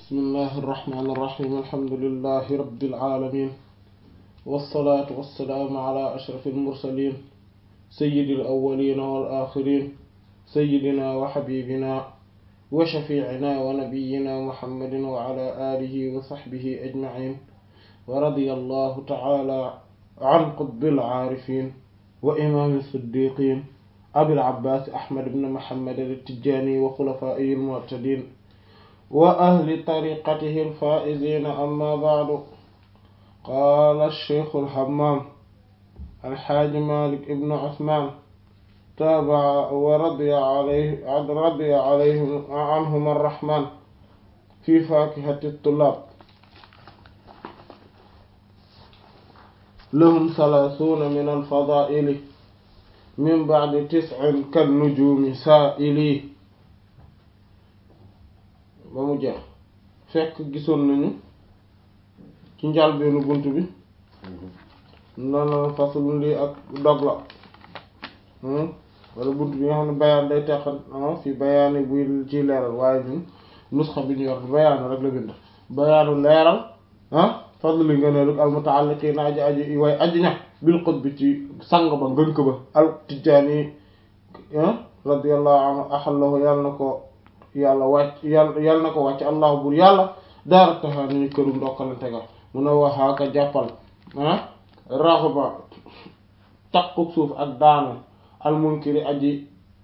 bismillahi irrahmani irrahim alhamdulilahi rabbil alamin wassalaatu wassalaamu ala ashrafi almursalin sayyidi alawalina wal axirin sayyidina wa xabibina wa shafiicina wa nabiyina muhammadin wa ala alihi wa saxbihi ajmain wa radiya allahu taala an qutbil aarifin wa imaami siddiqin abil abbaas ahmad ibn muhammad at-tijaani wa xulafaa'ihi al-mu'tadiin wa ahli tariqatihi al-faa'iziina amma ba'du qaala ash-shaykhu al-hammaam alxaaji maalik ibn usmaan taaba wa radiya alayhi radiya alayhim anhum ar-rahmaan fi faakihati at-tullaab lahum salaasuuna min al-fadaa'ili min ba'di tis'in kan nujuumi saa'ili ba mu jeex fekk gisoon nañu ci njàlbeenu bunt bi noonu faslun lii ak dog la wala bunt bi nga xam ne bayaan day teqal fi bayaani buy ci leeral waaye ñun nusxa bi ñu yor bayaanu rek la bind bayaanu leeral ah fadli ngëneelu al mutaalliqiina aji aji way aji ña bil qutbi ci sang ba ngënk ba al tijjaani radiyallahu anhu axallahu yàlla na ko yàlla wàcc yàlla yàlla na ko wàcc allahu bur yàlla daara taxaa nañu këru ndokkalante ga mun a waxaaka jàppal ah raxba takku suuf ak daanu al munkiri aji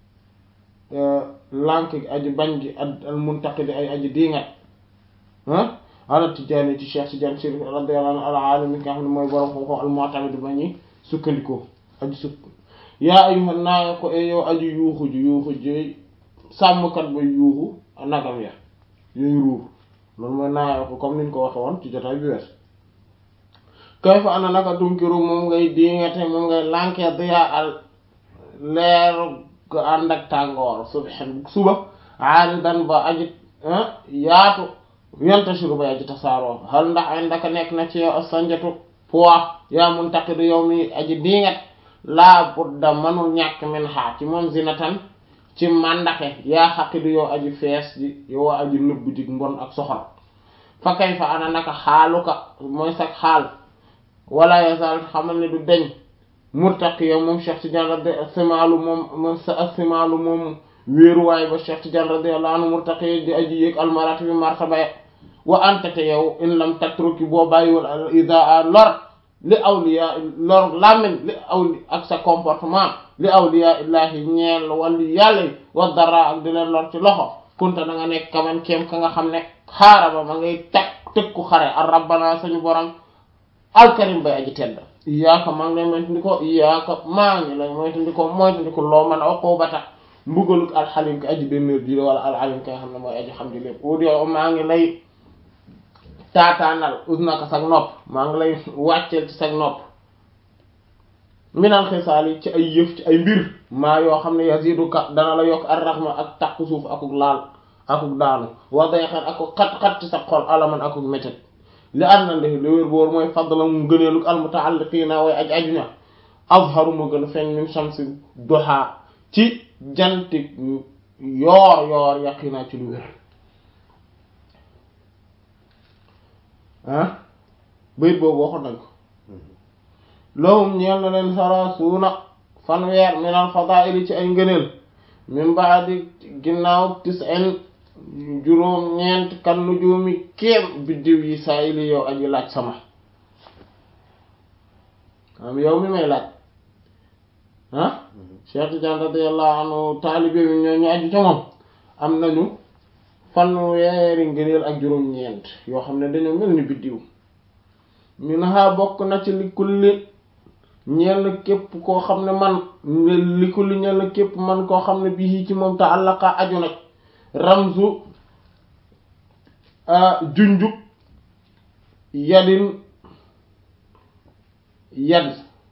lànk gi aji bañ gi al muntaqidi ay aji diingat ah ala Tijaani ci Cheikh Tidiane Chérif radiyallahu anhu al aalimi nga xam ne mooy borom xooxoo al mu'tamid ba ñuy sukkandikoo aji sukk yaa ayyuhan naa ko e yow aji yuuxu ji yuuxu ji sàmmkat ba yuuxu nagam ya yooyu ruur loolu mooy naa ko comme niñ ko waxe woon ci jotaay bi wees kay fa ana naka tunkiru moom ngay diingate moom ngay lànkee diyaa al leer ko ànd ak tàngoor subhan suba aaridan ba aji yaatu yantashiru ba aji tasaaroo hal ndax ay ndaka nekk na ci yow sanjatu poids yaa muntaqidu yow mi aji diingat laa budda manul ñàkk min xaa ci moom zinatan ci màndaxe yaa xaqidu yow aji fees ji yow aji nëbb jig mbon ak soxor fa kay fa ana naka xaaluka mooy sax xaal wala yasal xamal ne du deñ murtaqi yow moom Cheikh Tidiane radi simaalu moom sa simaalu moom wéeruwaay ba Cheikh Tidiane radiyallahu anhu murtaqi di aji yéeg almarati bi martaba wa antate yow in lam tatruki boo bàyyiwul al idaa lor li awliya lor làmmiñ li awli ak sa comportement li awliya illahi ñeel wali yàlla yi wa dara ak di leen lor ci loxo kunta na nga nekk kaman kéem ka nga xam ne xaaraba ma ngay teg tëkku xare ar rabbana sañu borom alkarim bay aji tedd iyaaka maa ngi lay moytandikoo iyaaka maa ngi lay moytandikoo moytandiko loo mën a uqubata mbugaluk alxalim ki aji bennéer ji wala alalim ki nga xam ne mooy aji xam ji lépp audi maa ngi lay taataanal usnaka sag nopp maa ngi lay wàcceel ci sag nopp minal xisaal yi ci ay yëf ci ay mbir maa yoo xam ne yaziduka dana la yokk ar raxma ak takku suuf akuk laal akuk daanu wa dayxan akuk xat-xat ci sa xol alaman akuk métit li ànd na li wér boor mooy fadla mu gëneeluk al mutaalliqiina way aj aju ña azharu ma gën a feeñ min shamsi duha ci jantik yoor yoor yaqinaa ci lu wér ah bayit boobu waxoon nañ ko lahum ñeel na leen salaasuuna fanweer min al fadaili ci ay ngëneel min baadi ginnaaw tis'in juróom ñeent kan nujuumi kéem biddiw yi saa ili yow aji laaj sama am yow mi may laaj ah Cheikh Tidiane radiyallahu anhu taalibe bi ñoo ñu aju ca moom am nañu fanweeri ngëneel ak juróom ñeent yoo xam ne dañoo mel ni biddiw min ha bokk na ci li kulli ñeel na képp koo xam ne man li kulli ñeel na képp man koo xam ne bii ci moom ta àllaqa aju nag ramzu junjub yadin yad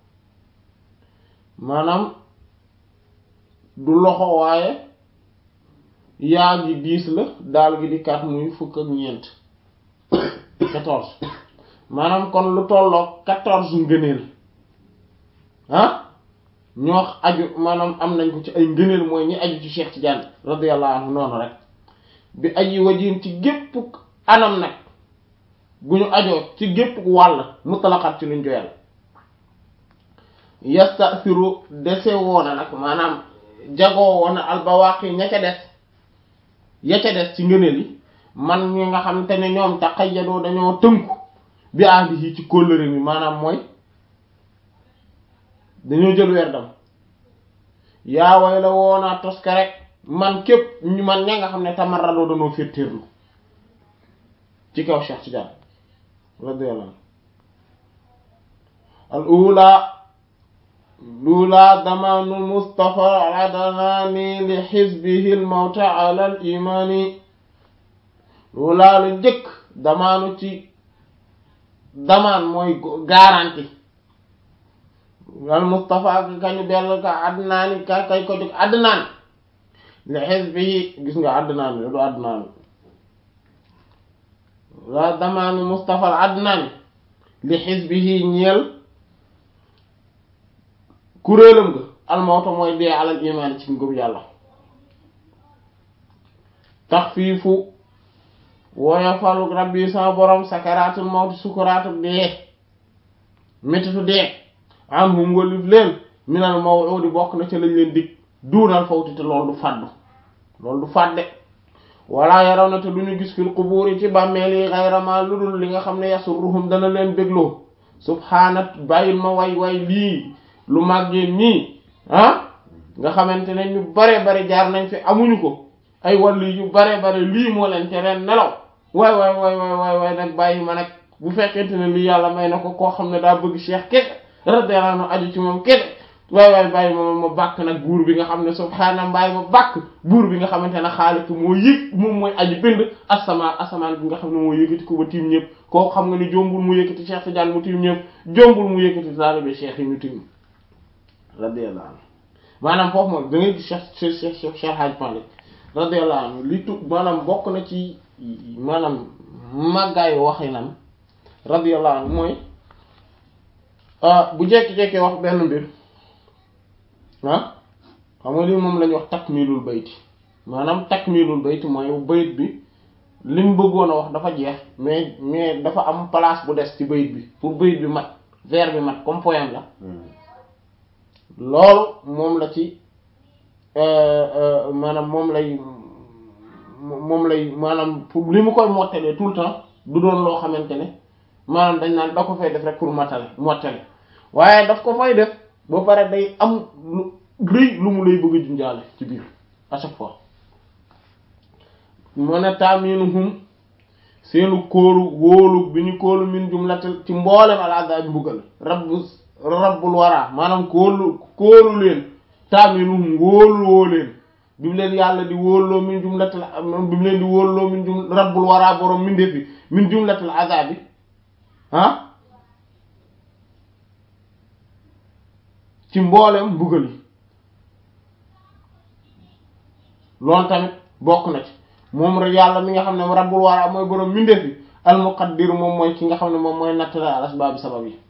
maanaam du loxo waaye yaa gi diis la daal gi di kat muy fukk ak ñeent quatorze maanaam kon lu tolloo quatorze ngëneel ah ñoo aju maanaam am nañ ko ci ay ngëneel mooy ñi aju ci Cheikh Tidiane radiyallahu anhu noonu rek bi aji wajin ci gépp anam nag gu ñu ajoo ci gépp wàll mutlaqat ci luñ joyal yastasiru dese woona nag maanaam jagoo woona albawaqi ña ca des ya ca des ci ngëneel yi man ñi nga xam te ne ñoom taqayyadoo dañoo tënku bi ahdihi ci kóllëre mi maanaam mooy dañoo jël weer dam yaa way la woonaa toska rek man képp ñu man ña nga xam ne tamarradoo dañoo féttéerlu ci kaw Cheikh Tidiane radiyallahu al ula lula damaanu Mustafa al-Adnani li xisbihi al-mawta ala al-imani lula lu njëkk damaanu ci damaan mooy garanti al Mustafa ki kañu bell ka Adnani ka kay ko jóg Adnan li xisbihi gis nga Adnan du Adnan la damaanu Mustafa al-Adnani li xisbihi ñeel kuréelam nga almawta mooy dee alal imaan ci ngëm yàlla taxfiifu wooya faluk rabbi sama borom sakaraatul mawti sukuraatuk dee métitu dee am hum walif leen minal maw'udi bokk na ca lañ leen dig duunal fawti te loolu du fàddu loolu du fàdde wala yaraw na te du ñu gis fil qubuuri ci bàmmeel yi xayramaa lu dul li nga xam ne yasurruhum dana leen bégloo subhaanat bàyyil ma way way lii lu màggeen ñii ah nga xamante ne ñu bare bare jaar nañ fi amuñu ko ay wàllu yu bare bare lii moo leen tereen nelaw waay waay waay waay waay waay nag bàyyi ma nag bu fekkente ne lii yàlla may na ko koo xam ne daa bëgg cheikh kese radiyallahu anhu aju ci moom kese waay waay bàyyi ma ma bàkk nag buur bi nga xam ne subhaana bàyyi ma bàkk buur bi nga xamante ne xaaliq moo yëg moom mooy aji bind asamaan asamaan bi nga xam ne moo yëkkati ko ba tiim ñëpp koo xam nga ni jombul mu yëkkati cheikh Tidiane mu tiim ñëpp jombul mu yëkkati taalibe cheikh yi ñu tiim radiyallahu anhu maanaam foofu moom da ngay gis Cheikh Cheikh Cheikh Cheikh Hadj Malick radiyallahu anhu li tu maanaam bokk na ci maanaam màggaayu waxinam radiyallahu anhu mooy bu jekki-jekkee wax benn mbir ah xam nga lii moom la ñuy wax takmilul bayti maanaam takmilul bayti mooy bayit bi li mu bëggoon a wax dafa jeex mais mais dafa am place bu des ci bayit bi pour bayit bi mat vers bi mat comme poème la loolu moom la ci maanaam moom lay moom lay maanaam pour li mu koy mottalee tout le temps du doon loo xamante ne maanaam dañ naan da ko fay def rek pour mottale mottale waaye daf ko fay def ba pare day am lu rëy lu mu lay bëgg a junjaale ci biir à chaque fois mu ne taaminuhum seenu kóolu wóolu bi ñu kóolu min jumlatal ci mboolem al azab mbugal rabbu rabbul wara maanaam kóolu kóolu leen taaminuhum wóolu woo leen bi mu leen yàlla di wóoloo min jumlatal bi mu leen di wóoloo min jum rabbul wara borom mindeef bi min jumlatal azab bi ah ci mboolem mbugal yi loolu tamit bokk na ci moom rek yàlla mi nga xam ne rabbul wara mooy borom mindeef bi al muqaddir moom mooy ki nga xam ne moom mooy nattale al asbaab sabab yi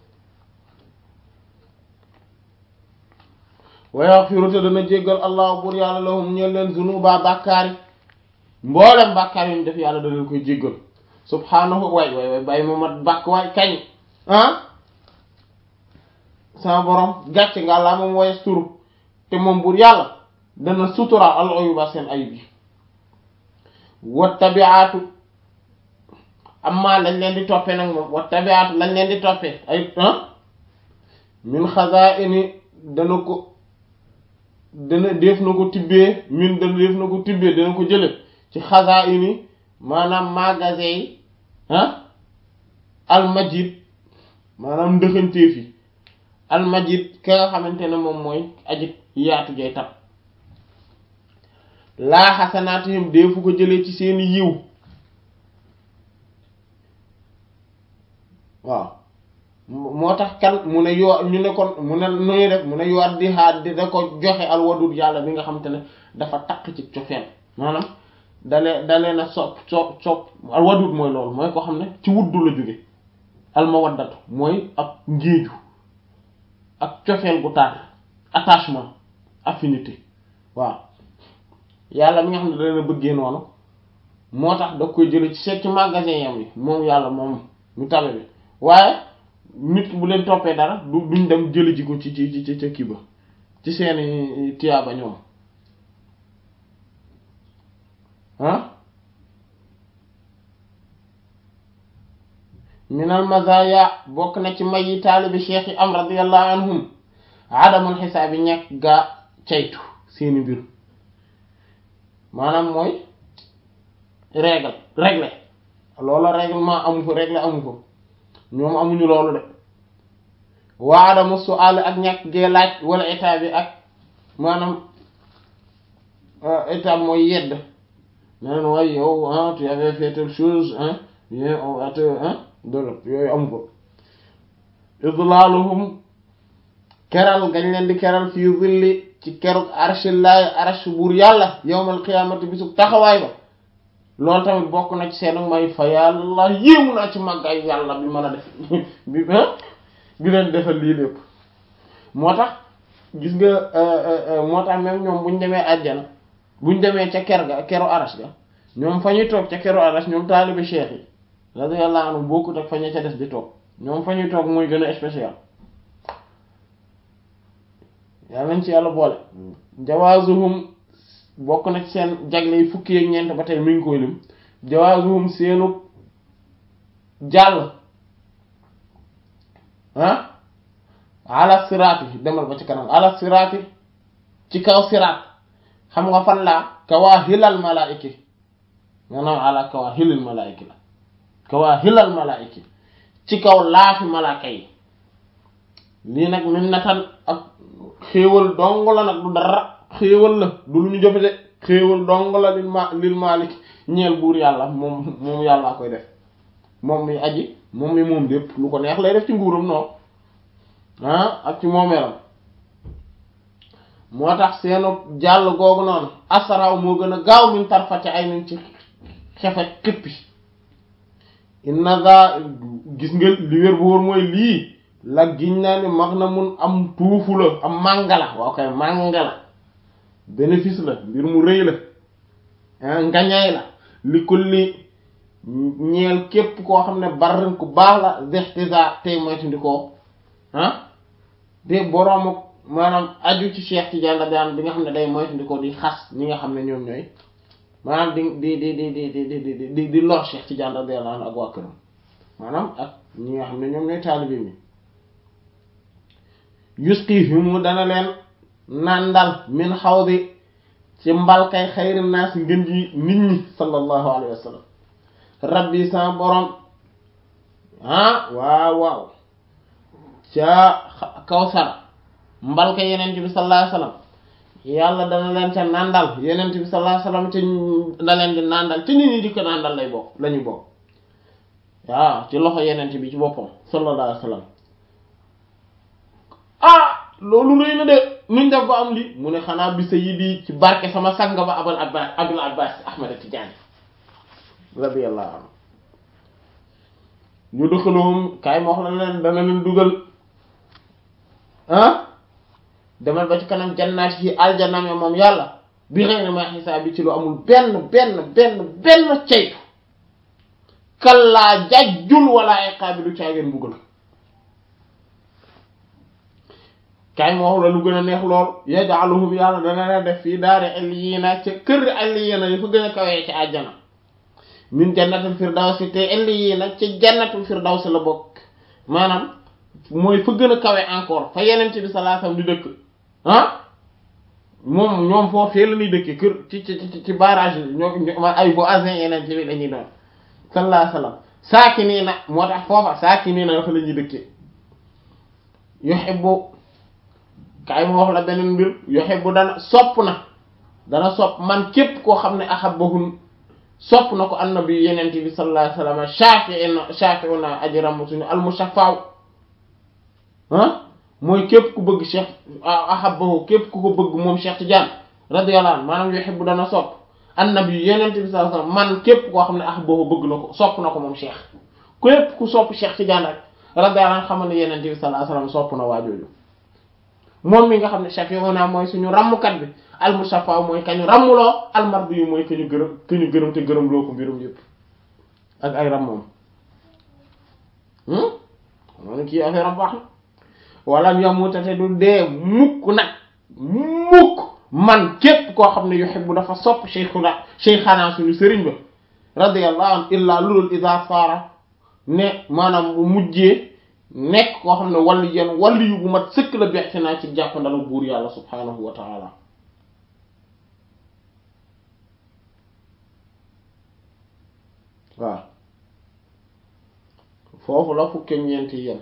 wa yaghfiru te dana jéggal allah bur yàlla lahum ñeel leen zunuba bàkkaar yi mboolem bàkkaar yi ñu def yàlla da leen koy jéggal subhaanahu waay waay waay bàyyi ma mat bàkk waay kañ ah sama borom gàcce nga laa moom waye turu te moom bur yàlla dana sutura al uyuba seen ayib yi wa tabiatu amma lañ leen di toppee nag moom wa tabiatu lañ leen di toppee ay ah min xazaini dana ko dana def na ko tibbee min dana def na ko tibbee dana ko jële ci xazaini maanaam magasin yi ah almajid maanaam ndëxanteef yi almajid ka nga xamante ne moom mooy ajit yaatu jay tab laa xasanaatihim deefu ko jëlee ci seeni yiw waaw moo tax kan mu ne yoo ñu ne kon mu ne nu ñuy def mu ne yoot di xaar di da ko joxe alwadud yàlla bi nga xamante ne dafa takk ci cofeel maanaam dalee dalee na sopp sopp sopp alwadud mooy loolu mooy ko xam ne ci wuddu la jóge almawaddatu mooy ab ngéeju ak cofeel gu tar attachement affinité waaw yàlla mi nga xam ne da leen a bëggee noonu moo tax da koy jële ci seet ci magasin yam yi moom yàlla moom mu tabe bi waaye nit ki bu leen toppee dara du duñ dem jële ji ko ci ci ci ca kii ba ci seeni tiyaaba ñoom ah minal mazaya bokk na ci may yi taalibi cheikh yi am radiyallahu anhum adamul xisaab yi ñekk gaa caytu seeni mbir maanaam mooy règle règle loola règlement amu ko règle amu ko ñoom amuñu loolu de waa adamu su'al ak ñàkk gee laaj wala état bi ak maanaam état mooy yedd neen waaye yow ah tu avais fait telle chose hein bien on va te hein dolo yooyu amu ko idlaaluhum keral gañ leen di keral fii zilli ci kerug arshillahi arsh buur yàlla yawmal qiyaamati bisu taxawaay ba loolu tamit bokk na ci seen may fa yàlla yéemu naa ci màggaay yàlla bi mën a def bi bi leen defal lii lépp moo tax gis nga moo tax même ñoom buñ demee àjjana buñ demee ca ker ga keru arash ga ñoom fa ñuy toog ca keru arash ñoom taalibi cheikh yi radiyallahu anhu bokkut ak fa ñu ca des di toog ñoom fa ñuy toog mooy gën a spécial yaa nañ ci yàlla boole jawaazuhum bokk na ci seen jagle yi fukki ak ñeent ba tey mi ngi koy lim jawaazuhum seenu jàll ah ala siraati demal ba ci kanam ala siraati ci kaw siraat xam nga fan laa kawaa hilal malaayiki maanaam ala kawaa hilal malaayiki la kawaa hilal malaayiki ci kaw laafi malaaka yi lii nag min natan ak xéewal dong la nag du dara xéewal la du lu ñu jëfe de xéewal dong la lil ma lil maalik ñeel buur yàlla moom moom yàllaa koy def moom mi aji moom mi moom lépp lu ko neex lay def ci nguuram noonu ah ak ci moomeelam moo tax seenu jàll googu noonu asaraw moo gën a gaaw min tarfati ay nañ ci xefe xippi inna za gis nga li wér bu wóor mooy lii la giñ naa ni mag na mun am tuufu la am mànga la waaw kay mànga la bénéfice la mbir mu rëy la ngañaay la li kulli ñeel képp koo xam ne barrin ku baax la dextisa tey moytandikoo ah de boroomu maanaam aju ci Cheikh Tidiane la daan bi nga xam ne day moytandikoo di xas ñi nga xam ne ñoom ñooy maanaam di di di di di di di di di lor Cheikh Tidiane radiyallahu anhu ak waa këram maanaam ak ñi nga xam ne ñoom ñooy taalibe mi yusqihimu dana leen nandal min xawdi ci mbalkay xayri naas ngën ji nit ñi sallallahu alayhi wa sallam rabbi sa borom ah waaw waaw ca kawsara mbalka yenent bi sallallahu alayhi wa sallam yàlla dana leen ca nandal yenent bi sallallahu alayhi wa sallam ca da leen di nandal ci nit ñi di ko nandal lay bokk la ñu bokk waaw ci loxo yenent bi ci boppam sallallahu alayhi wa sallam ah loolu rëy na de nuñ def ba am li mu ne xanaa bi sa yi di ci barke sama sang ba abal abbas abul abbas ahmad tijaani radiyallahu anhu ñu dëkkaloom kaay ma wax la leen dana leen dugal ah demal ba ci kanam jannaat yi aljanam ya moom yàlla bi xëy na ma xisaab bi ci lu amul benn benn benn benn ceytu kallaa jajjul wala iqaabi du caageen buggal kaay ma wax la lu gën a neex lool yaj'aluhum yàlla dana leen def fii daari aliyina ca kër aliyina yi fa gën a kawee ci àjjana min jannatul firdawsi te aliyina ca jannatul firdawsi la bokk maanaam mooy fa gën a kawe encore fa yeneen bi sallallahu alayhi wasallam di dëkk ah moom ñoom foofee la ñuy dëkkee kër ci ci ci barrage yi ñoo ay voisins yeneen bi dañuy doon sallallahu alayhi wasallam saakiniina moo tax foofa saakiniina dafa la ñuy dëkkee yuhibbu kaay ma wax la beneen mbir yuhibbu dana sopp na dana sopp man képp koo xam ne ahabbahu sopp na ko annabi yenente bi sallallahu alayhi wasallam shafi'ina shafi'una ajram suñu almushaffa'u ah mooy képp ku bëgg cheikh ahabbahu képp ku ko bëgg moom Cheikh Tidiane radiyallahu anhu maanaam yuhibbu dana sopp annabi yenente bi sallallahu alayhi wasallam man képp koo xam ne ahabbahu bëgg na ko sopp na ko moom cheikh képp ku sopp Cheikh Tidiane rek radiyallahu anhu xamal ne yenente bi sallallahu alayhi wasallam sopp na waajooju moom mi nga xam ne shafi'una mooy suñu ràmmkat bi al musaffa mooy kañu ràmmuloo al mardi yu mooy kañu gërëm kañu gërëm te gërëm loo ko mbirum yëpp ak ay ram moom xam ne kii affaire am baax na wala yamuta te du dee mukk nag mukk man képp koo xam ne yuhibbu dafa sopp cheikhuna cheikhana suñu sëriñ ba radiyallahu anhu illa lulul ida saara ne maanaam bu mujjee nekk koo xam ne walli yeen walli yu bu mat sëkk la beexte naa ci jàppandalu buur yàlla subhanahu wa taala waaw foofu la fukke ñeenti yem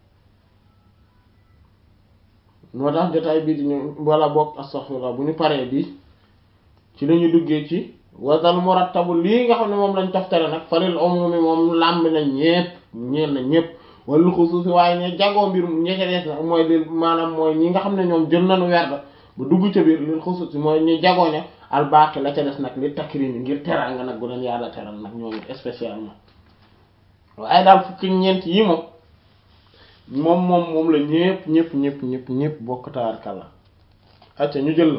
moo tax jotaay bii di ñu wala bokk astaghfirullah bu ñu paree bi ci lañu duggee ci wasal murattabu lii nga xam ne moom lañ toftale nag faril umumi moom làmb na ñépp ñeel na ñépp wala xusuusi waaye ne jagoo mbir ñeca dees nag mooy li maanaam mooy ñi nga xam ne ñoom jël nañu werd ba dugg ca biir lil xusuusi mooy ñu jagoo ne albaaqi la ca des nag li takrimi ngir teral nga nag bu leen yàlla teral nag ñoom spécialement waaye daal fukki ñeent yi moom moom moom moom la ñépp ñépp ñépp ñépp ñépp bokk taarkalla acca ñu jël la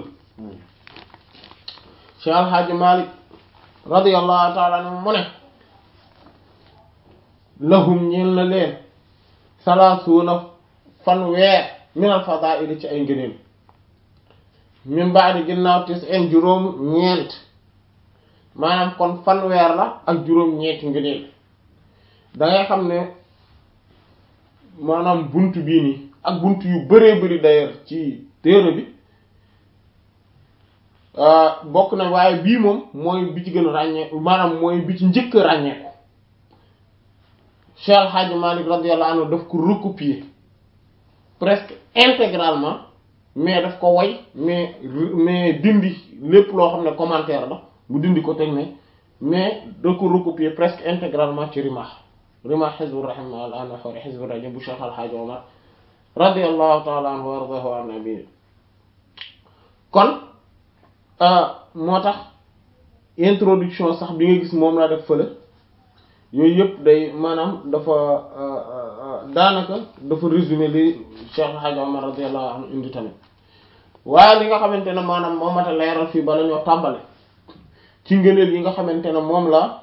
Cheikh Alhaaji Malik radiyallahu taala anhu mu ne lahum ñeel na leen salaasuuna fanweer minal fadaa'ili ci ay ngëneel min ba'di ginnaaw tis'in juróom ñeent maanaam kon fanweer la ak juróom ñeenti ngëneel da ngay xam ne maanaam bunt bii nii ak bunt yu bëree bëri d'ailleurs ci téere bi bokk na waaye bii moom mooy bi ci gën a ràññee maanaam mooy bi ci njëkk a ràññeeku Cheikh El Hadj Malick radiyallahu anhu daf ko recopier presque intégralement mais daf ko way mais mais dindi lépp loo xam ne commentaire la mu dindi ko teg ne mais da ko recopier presque intégralement ci Rimah Rimah Hizbur Rahim ala nahwi Hizbur Rajim bu Cheikh El Hadj Omar radiyallahu ta'ala anhu wa radahu an nabi kon moo tax introduction sax bi nga gis moom laa def fële yooyu yëpp day maanaam dafa daanaka dafa résumé li Cheikh El Hadj Omar radiyallahu anhu indi tamit waaye li nga xamante ne maanaam moo mat a leeral fii bala ñoo tàmbale ci ngëneel yi nga xamante ne moom la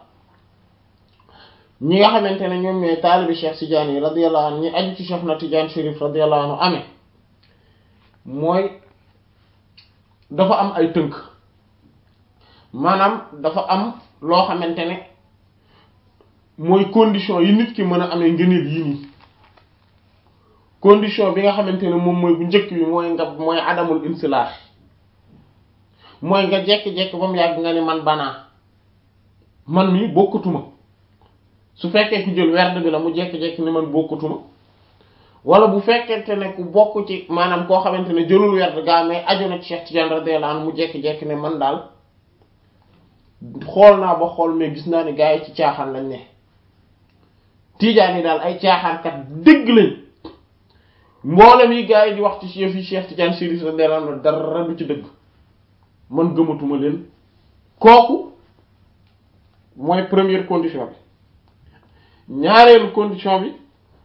ñi nga xamante ne ñoom ñooy taalibi Cheikh Tidiane yi radiyallahu anhu ñi aju ci Cheikh na Tidiane Chérif radiyallahu anhu amee mooy dafa am ay tënk maanaam dafa am loo xamante ne mooy condition yi nit ki mën a amee ngëneel yii nii condition bi nga xamante ne moom mooy bu njëkk bi mooy nga mooy adamul insilaax mooy nga jekki-jekki ba mu yàgg nga ni man banaa man mi bokkatuma su fekkee ku jël werd bi la mu jekki-jekki ni man bokkatuma wala bu fekkente ne ku bokk ci maanaam koo xamante ne jëlul werd gaa mais aju na ci Cheikh Tidiane radiyallahu anhu mu jekki-jekki ne man daal xool naa ba xool mais gis naa ne gaa yi ci caaxaan lañ ne Tidiane yi daal ay caaxaankat dëgg lañ mboolem yi gaa yi di wax ci chef yi Cheikh Tidiane Chérif radiyallahu anhu dara du ci dëgg man gëmatuma leen kooku mooy première condition bi ñaareelu condition bi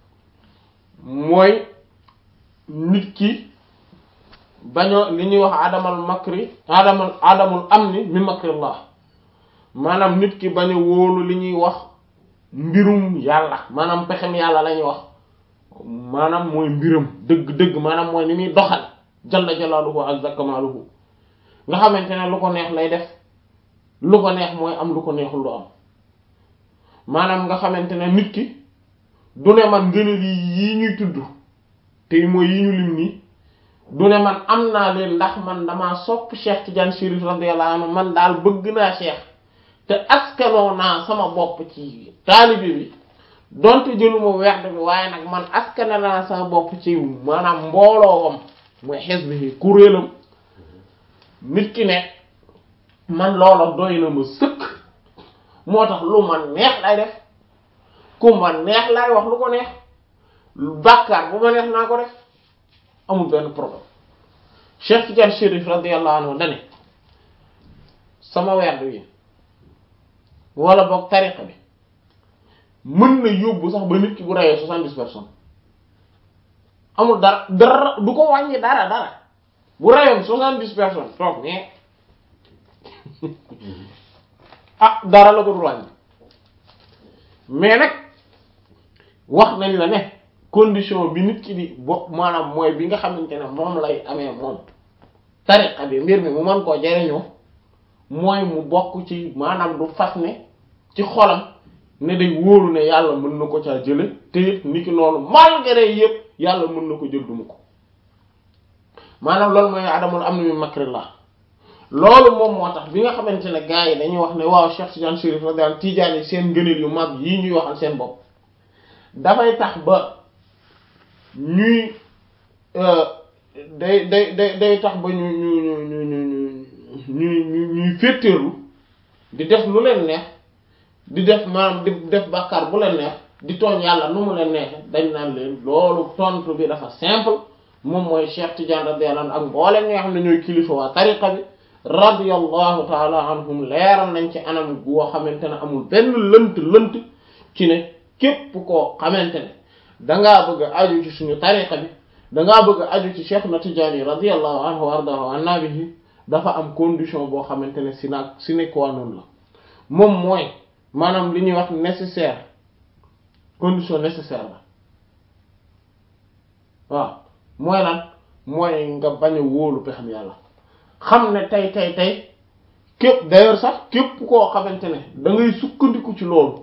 mooy nit ki bañoo li ñuy wax adamal makri adamal adamul amni mi makrillah maanaam nit ki bañ a wóolu li ñuy wax mbirum yàlla maanaam pexem yàlla la ñuy wax maanaam mooy mbiram dëgg-dëgg maanaam mooy ni muy doxal jalla jalaaluhu azza kamaaluhu nga xamante ne lu ko neex lay def lu ko neex mooy am lu ko neexul lu am maanaam nga xamante ne nit ki du ne man ngëneel yi yii ñuy tudd te mooy yi ñu lim nii du ne man am naa leen ndax man damaa sopp Cheikh Tidiane Chérif radiyallahu anhu man daal bëgg naa Cheikh te askanoo naa sama bopp ci taalibe bi donte jëluma werd bi waaye nag man askane naa sama bopp ci maanaam mbooloowam mooy xisbi kuréelam nit ki ne man loola doy na ma sëkk moo tax lu ma neex lay def ku ma neex lay wax lu ko neex bàkkaar bu ma neex naa ko def amul benn problème Cheikh Tidiane Chérif radiyallahu anhu dane sama werd wi wala boog tariqa bi mën na yóbbu sax ba nit ki bu reyee soixante-dix personnes amul dara dara du ko wàññi dara dara bu reyoon soixante-dix personnes toog mais ah dara la ko dul wàññi mais nag wax nañ la ne condition bi nit ki di bo maanaam mooy bi nga xamante ne moom lay amee moom tariqa bi mbir mi mu mën koo jariñoo mooy mu bokk ci maanaam du fas ne ci xolam ne day wóoru ne yàlla mën na ko caa jële te it ni ki noonu malgré yëpp yàlla mën na ko jël duma ko maanaam loolu mooy adamul am na mi makrillah loolu moom moo tax bi nga xamante ne gars yi dañuy wax ne waaw Cheikh Tidiane Chérif radiyallahu Tidiane yi seen ngëneel yu mag yii ñuy waxal seen bopp dafay tax ba ñuy day day day day tax ba ñu ñu ñu ñu ñu ñu ñu ñuy féeteerlu di def lu leen neex di def maanaam di def bàkkaar bu leen neex di tooñ yàlla nu mu leen neexe dañ naan leen loolu tontu bi dafa simple moom mooy Cheikh Tidiane radiyallahu anhu ak mboolem ñi nga xam ne ñooy kilifa waa tariqa bi radiyallahu taala anhum leeral nañ ci anam goo xamante ne amul benn lënt lënt ci ne képp koo xamante ne dangaa bëgg a aju ci suñu tariqa bi dangaa bëgg a aju ci Cheikh na Tidiane radiyallahu anhu wa ardahu an nabihi dafa am condition boo xamante ne si naag sine qua non la moom mooy maanaam li ñuy wax nécessaire condition nécessaire la waaw mooy lan mooy nga bañ a wóolu pexem yàlla xam ne tey tey tey képp d'ailleurs sax képp koo xamante ne da ngay sukkandiku ci loolu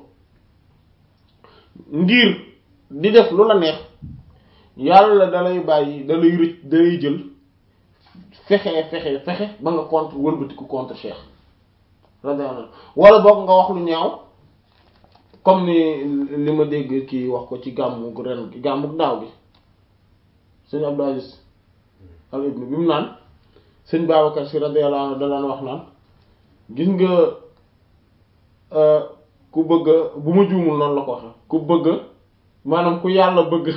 ngir di def lu la neex yàlla da lay bàyyi da lay rëcc da lay jël fexe fexe fexe ba nga contre wëlbatiku contre Cheikh radiyallahu wala boog nga wax lu ñaaw comme ni li ma dégg kii wax ko ci gàmmu ren gàmmu daaw gi sëñ Abdou Aziz al ibn bi mu naan sëñ Babacar si radiyallahu anhu da daan wax naan gis nga ku bëgg bu ma juumul noonu la ko waxe ku bëgg maanaam ku yàlla bëgg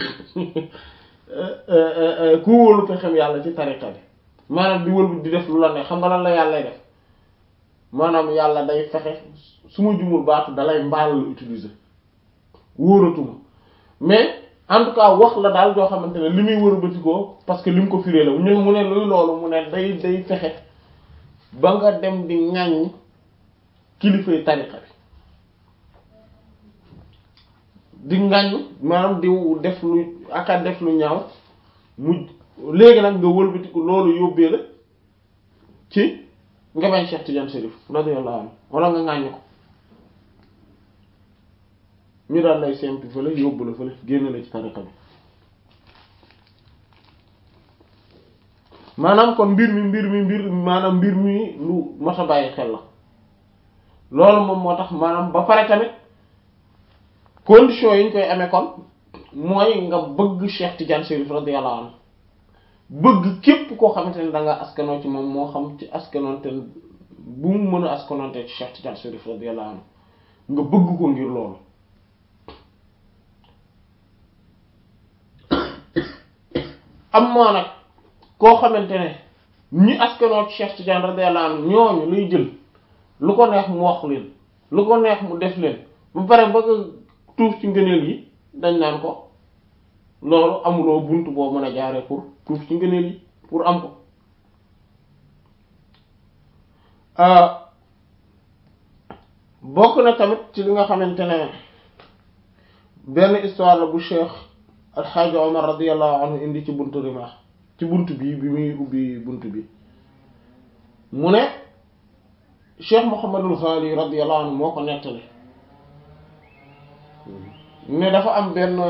ku wóolu pexem yàlla ci tariqa bi maanaam di wëlbu di def lu la ne xam nga lan la yàlla def maanaam yàlla day fexe su ma juumul baatu dalay mbaal la utiliser wóoratuma mais en tout cas wax la daal joo xamante ne li muy wërbati ko parce que li mu ko firee la ñu mu ne luy loolu mu ne day day fexe ba nga dem di ŋàññ kilifay tariqa bi di ŋàññ maanaam di def lu aka def lu ñaaw mu léegi nag nga wëlbatiku loolu yóbbee la ci nga bañ Cheikh Tidiane Chérif radiyallahu anhu wala nga ŋàññ ko ñu daal lay sempi fële yóbbu la fële génn la ci tariqa bi maanaam kon mbir mi mbir mi mbir maanaam mbir mi lu mat a bàyyi xel la loolu moom moo tax maanaam ba pare tamit condition yi ñu koy amee kon mooy nga bëgg Cheikh Tidiane Chérif radiyallahu anhu bëgg képp koo xamante ne da nga askanoo ci moom moo xam ci askanoonte bu mu mën a askanoonte ci Cheikh Tidiane Chérif radiyallahu anhu nga bëgg ko ngir loolu am maa nag koo xamante ne ñi askanoo ci Cheikh Tidiane radiyallahu anhu ñooñu luy jël lu ko neex mu wax leen lu ko neex mu def leen ba pare bëgg tuuf ci ngëneel yi dañ naan ko loolu amuloo bunt boo mën a jaaree pour tuuf ci ngëneel yi pour am ko bokk na tamit ci li nga xamante ne benn histoire la bu Cheikh Alxaaji Omar radiyallahu anhu indi ci buntu Rimah ci bunt bi bi muy ubbi bunt bi mu ne Cheikh Mouhamadul Xaali radiyallahu anhu moo ko nettali ne dafa am benn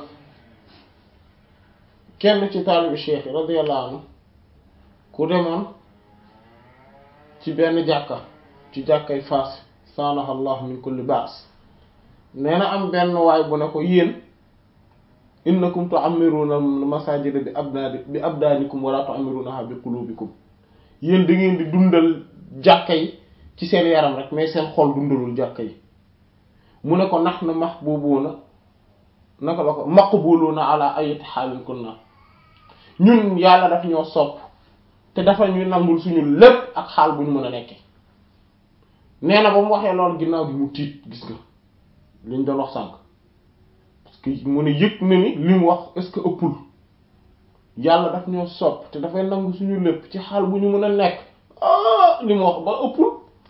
kenn ci taalibi cheikh yi radiyallahu anhu ku demoon ci benn jàkka ci jàkkay Faas saanaha allah min kulli baas nee na am benn waay bu ne ko yéen innakum tu'ammiruna masajida bi abdaani bi abdaanikum wala tu'ammirunaha bi qulubikum yéen da ngeen di dundal jàkka yi ci seen yaram rek mais seen xol dundalul jàkka yi mu ne ko nahnu mahbubuna naka la ko maqbuluna ala ayati xaalin kunna ñun yàlla daf ñoo sopp te dafa ñuy nangul suñu lépp ak xaal bu ñu mën a nekke nee na ba mu waxee loolu ginnaaw gi mu tiit gis nga liñ doon wax sànq parce que mu ne yëg na ni li mu wax est-ce que ëppul yàlla daf ñoo sopp te dafay nangu suñu lépp ci xaal bu ñu mën a nekk ah li mu wax ba ëppul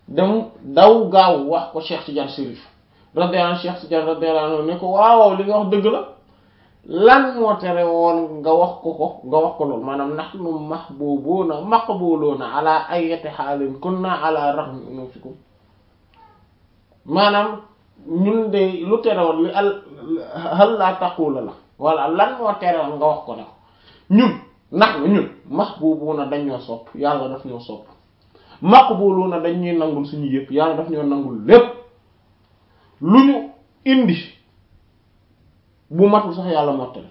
dem daw gaaw wax ko Cheikh Tidiane Chérif radiyallahu anhu Cheikh Tidiane radiyallahu anhu ne ko waaw li nga wax dëgg la lan moo tere woon nga wax ko ko nga wax ko loolu maanaam nahnu mahbubuna maqbuluna ala ayyati haalin kunna ala raghmi unufikum maanaam ñun de lu tere woon li al hal la taqula la wala lan moo tere woon nga wax ko ne ko ñun nahnu ñun mahbubuna dañ ñoo sopp yàlla daf ñoo sopp maqbuluna dañ ñuy nangul suñu yëpp yàlla daf ñoo nangul lépp lu ñu indi bu matul sax yàlla mottale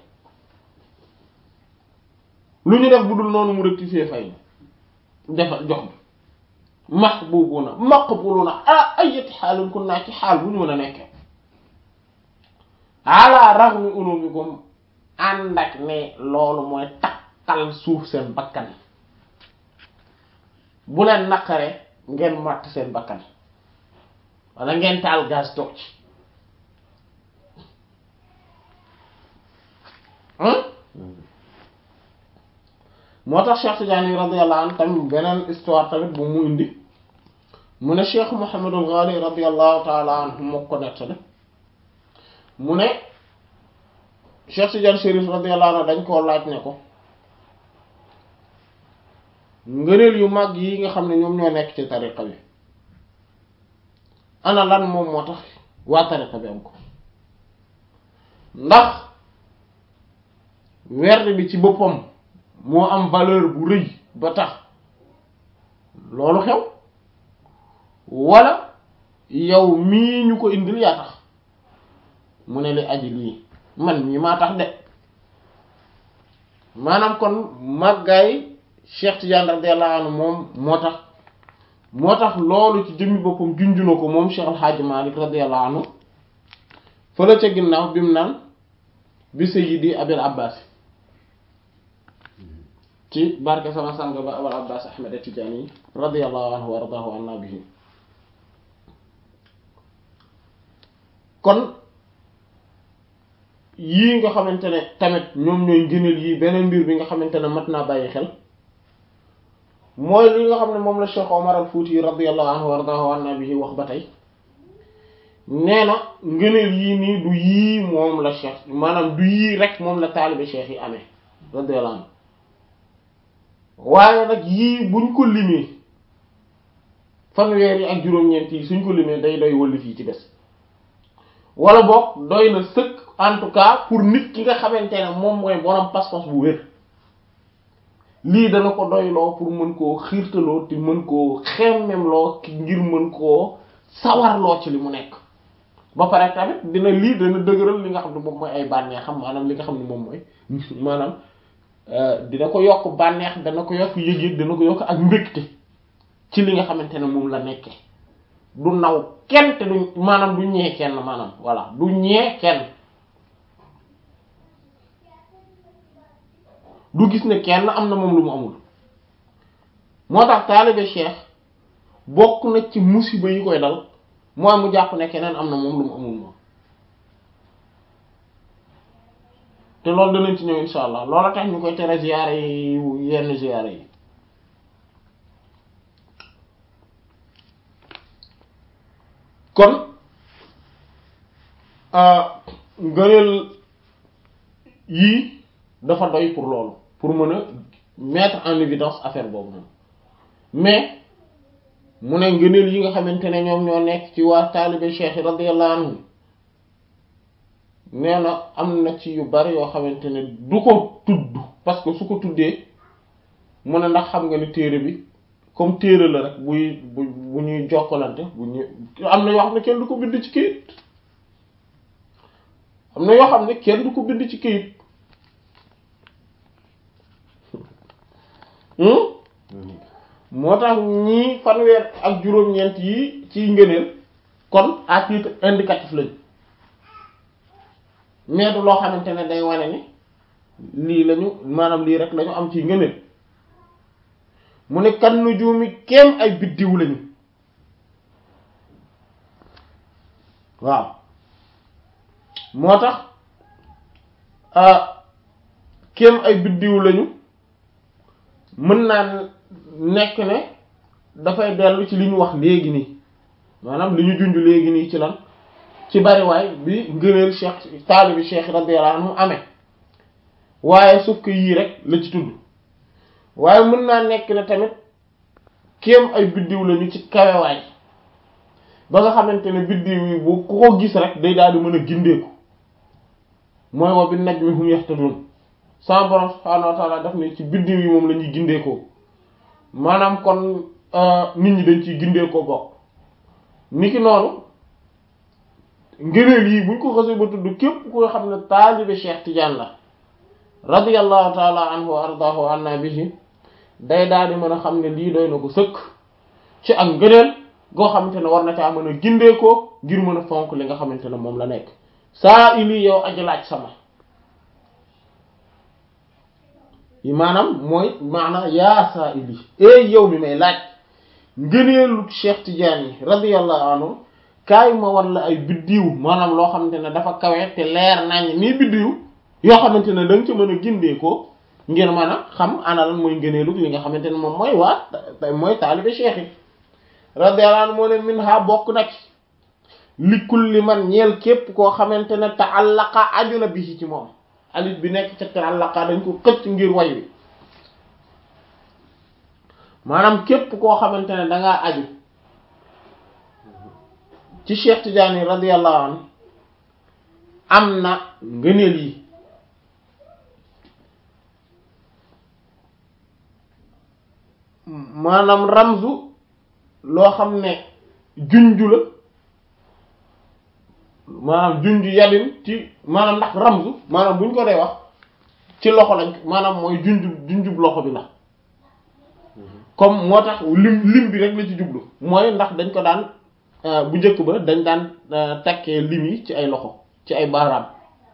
lu ñu def bu dul noonu mu rectifier fay defal jox bi mahbubuna maqbuluna ala ayati xaalin kun naa ci xaal bu ñu mën a nekkee ala raghmi unubikum ànd ak ne loolu mooy takkal suuf seen bakkan bu leen naqare ngeen matt seen bakkan wala ngeen taal gaz toog ci moo tax Cheikh Tidiane radiyallahu anhu tamit beneen histoire tamit bu mu indi mu ne Cheikh Mouhamadul Ghali radiyallahu taala anhu moo ko nettali mu ne Cheikh Tidiane Chérif radiyallahu anhu dañ koo laaj ne ko ngëneel yu mag yi nga xam ne ñoom ñoo nekk ci tariqa bi ana lan moom moo tax waa tariqa bi am ko ndax werd bi ci boppam moo am valeur bu rëy ba tax loolu xew wala yow mii ñu ko indil yaa tax mu ne li aji lii man mii maa tax de maanaam kon màggaay Cheikh Tidiane radiyallahu anhu moom moo tax moo tax loolu ci jëmmi boppam junju na ko moom Cheikh Al Hadj Malick radiyallahu anhu fële ca ginnaaw bi mu naan bi sayyidi Abil Abbas ci barke sama sang ba Abul Abbas Ahmed Tidiane radiyallahu anhu wa radahu anna bihi kon yii nga xamante ne tamit ñoom ñooy ngëneel yii beneen mbir bi nga xamante ne mat naa bàyyi xel mooy li nga xam ne moom la Cheikh Omar al Fouti radiyallahu anhu wa radahu anna bihi wax ba tey nee na ngëneel yii nii du yii moom la Cheikh maanaam du yii rek moom la taalibe Cheikh yi amee radiyallahu anhu waaye nag yii buñ ko limee fanweer yi ak juróom-ñeent yi suñ ko limee day doy wëlli fii ci des wala boog doy na sëkk en tout cas pour nit ki nga xamante ne moom mooy borom pas-pas bu wér lii dana ko doyloo pour mën koo xiirtaloo te mën koo xemmemloo ngir mën koo sawarloo ci li mu nekk ba pare tamit dina lii dana dëgëral li nga xam ne moom mooy ay bànneex xam maanaam li nga xam ne moom mooy maanaam dina ko yokk bànneex dana ko yokk yëg-yëg dana ko yokk ak mbégte ci li nga xamante ne moom la nekke du naw kenn te du maanaam du ñee kenn maanaam voilà du ñee kenn du gis ne kenn am na moom lu mu amul moo tax taalibe cheikh bokk na ci musiba yi koy dal mooy mu jàpp ne keneen am na moom lu mu amul moom te loolu danañ ci ñëw insha allah loola tax ñu koy tere ziyaare yi yenn ziyaare yi kon ngëneel yii dafa doy pour loolu pour mën a mettre en évidence affaire boobu noonu mais mu ne ngëneel yi nga xamante ne ñoom ñoo nekk ci waa taalibe cheikh radiyallahu anhu nee na am na ci yu bari yoo xamante ne du ko tudd parce que su ko tuddee mu ne ndax xam nga ni téere bi comme téere la rek buy bu bu ñuy jokkalante bu ñu am na yoo xam ne kenn du ko bind ci kayit am na yoo xam ne kenn du ko bind ci kayit moo tax ñii fanweer ak juróom-ñeent yi ci ngëneel kon à titre indicatif lañ mais du loo xamante ne day wane ni lii lañu maanaam lii rek lañu am ci ngëneel mu ne kan nujuumi kéem ay biddiw lañu waaw moo tax kéem ay biddiw lañu mën naa nekk ne dafay dellu ci li ñu wax léegi nii maanaam li ñu junj léegi nii ci lan ci bariwaay bi ngëneel cheikh taalibi cheikh radiyallahu anhu amee waaye suuf ko yii rek la ci tudd waaye mën naa nekk ne tamit kéem ay biddiw lañu ci kawewaay ba nga xamante ne biddiw yi bu ku ko gis rek day daal di mën a gindeeku mooy wa bi najmi hum yahtadun sama borom subhaanahu wa ta'ala daf ne ci biddiw yi moom la ñuy gindeekoo maanaam kon nit ñi dañ ciy gindeekoo bokk niki noonu ngëneel yi buñ ko xasee ba tudd képp koo xam ne taalibe Cheikh Tidiane la radiyallahu ta'ala anhu wa ardaahu anna bihi day daal di mën a xam ne lii doy na ko sëkk ci ak ngëneel goo xamante ne war na caa mën a gindeekoo ngir mën a fonk li nga xamante ne moom la nekk saa ili yow aji laaj sama maanaam mooy maanaam yaa saa ili ey yow mi may laaj ngëneelu Cheikh Tidiane yi radiyallahu anhu kaay ma war la ay biddiw maanaam loo xamante ne dafa kawe te leer nañ nii biddiw yoo xamante ne da nga ci mën a gindeekoo ngir mën a xam ana lan mooy ngëneelu li nga xamante ne moom mooy waa mooy taalibe Cheikh yi radiyallahu anhu moo ne min ha bokk nag li kulli man ñeel képp koo xamante ne ta'allaqa aju na bi ci moom alif bi nekk ca ta'allaqa dañ ko xëcc ngir way wi maanaam képp koo xamante ne dangaa aju ci Cheikh Tidiane radiyallahu anhu am na ngëneel yi maanaam ramzu loo xam ne junju la maanaam junju yadin ci maanaam ndax ramzu maanaam bu ñu ko dee wax ci loxo lañ maanaam mooy junju junjub loxo bi la comme moo tax lim lim bi rek la ci jublu mooy ndax dañ ko daan bu njëkk ba dañ daan takkee lim yi ci ay loxo ci ay baaraam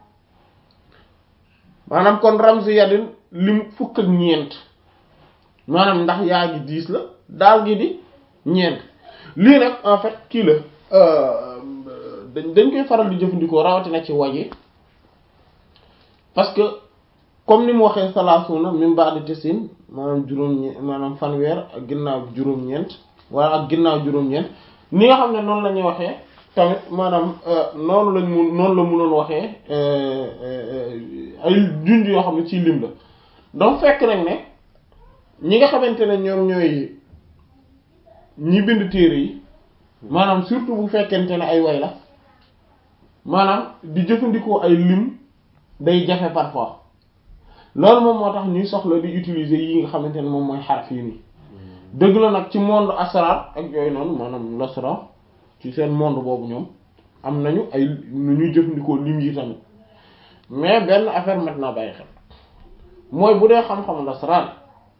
maanaam kon ramzu yadin lim fukk ak ñeent maanaam ndax yaa ngi diis la daal gi di ñeent lii nag en fait kii la dañ dañ koy faral di jëfandikoo rawatina ci waji parce que comme ni mu waxee salaasuna min ba'di tisin maanaam juróom maanaam fanweer ak ginnaaw juróom-ñeent wala ak ginnaaw juróom-ñeent ni nga xam ne noonu la ñuy waxee tamit maanaam noonu lañ mun noonu la munoon waxee ay junj yoo xam ne ciy lim la donc fekk nag ne ñi nga xamante ne ñoom ñooy ñi bind téere yi maanaam surtout bu fekkente ne ay way la maanaam di jëfandikoo ay lim day jafe parfois loolu moom moo tax ñuy soxla di utiliser yi nga xamante ne moom mooy xaraf yi nii dëgg la nag ci monde asrar ak yooyu noonu maanaam lasra ci seen monde boobu ñoom am nañu ay nu ñuy jëfandikoo lim yi tamit mais benn affaire maintenant bàyyi xel mooy bu dee xam-xamu lasrar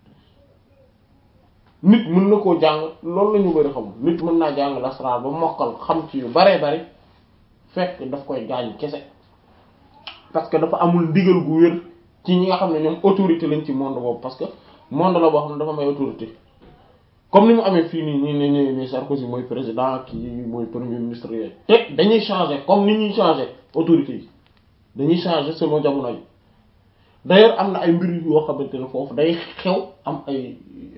nit mën na koo jàng loolu la ñu bari xam nit mën naa jàng lasrar ba mokkal xam ci yu baree bari fekk daf koy gaañ kese parce que dafa amul ndigal gu wér ci ñi nga xam ne ñoom autorité lañ ci monde boobu parce que monde la boo xam ne dafa may autorité comme ni mu amee fii nii nii nii nii nii Sarkozy mooy président kii mooy premier ministre yooyu te dañuy changer comme ni ñuy changer autorité yi dañuy changer selon jamono yi d'ailleurs am na ay mbir yoo xamante ne foofu day xew am ay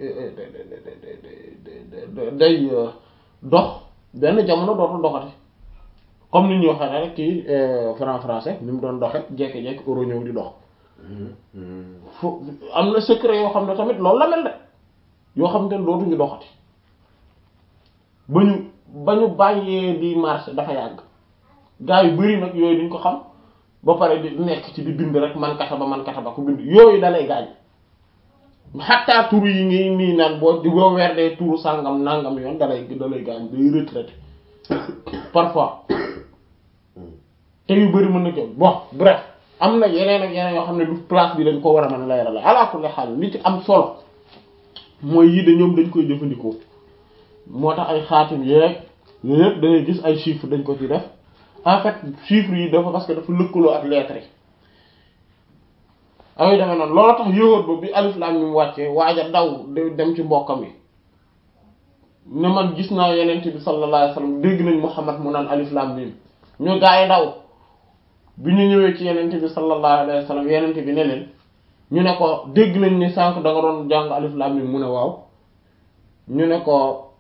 day dox benn jamono dootul doxati comme ni ñu waxee rek kii franc français ni mu doon doxe jekki-jekki euro ñëw di dox fo am na secret yoo xam ne tamit loolu la mel de yoo xam ne dootuñu doxati ba ñu ba ñu bàyyee di marché dafa yàgg gaa yu bari nag yooyu duñ ko xam ba pare di nekk ci di bind rek man kata ba man kata ba ku bind yooyu dalay gaañ xattaa turu yi ngi nii naan boo di boo weer dee turu sàngam nangam yoon dalay dalay gaañ day retraité parfois te yu bari mën na ko bon bref am na yeneen ak yeneen yoo xam ne du place bi dañ ko war a mën a leeral ala kulli xaal li ci am solo mooy yii de ñoom dañ koy jëfandikoo moo tax ay xaatim yeeg yooyu yëpp da ngay gis ay chiffres dañ ko ci def en fait chiffres yi dafa parce que dafa lëkkaloo ak lettres yi ay demee noonu loolu tax yowóot ba bi alif lam mi mu wàccee waaja daw dem ci mbokkam yi ne man gis naa yenent bi sallallahu alayhi wasallam dégg nañ Muhammad mu naan alif lam mim ñu gaa yi daw bi ñu ñëwee ci yenent bi sallallahu alayhi wasallam yenent bi ne leen ñu ne ko dégg nañ ni sànq da nga doon jàng alif lam mim mu ne waaw ñu ne ko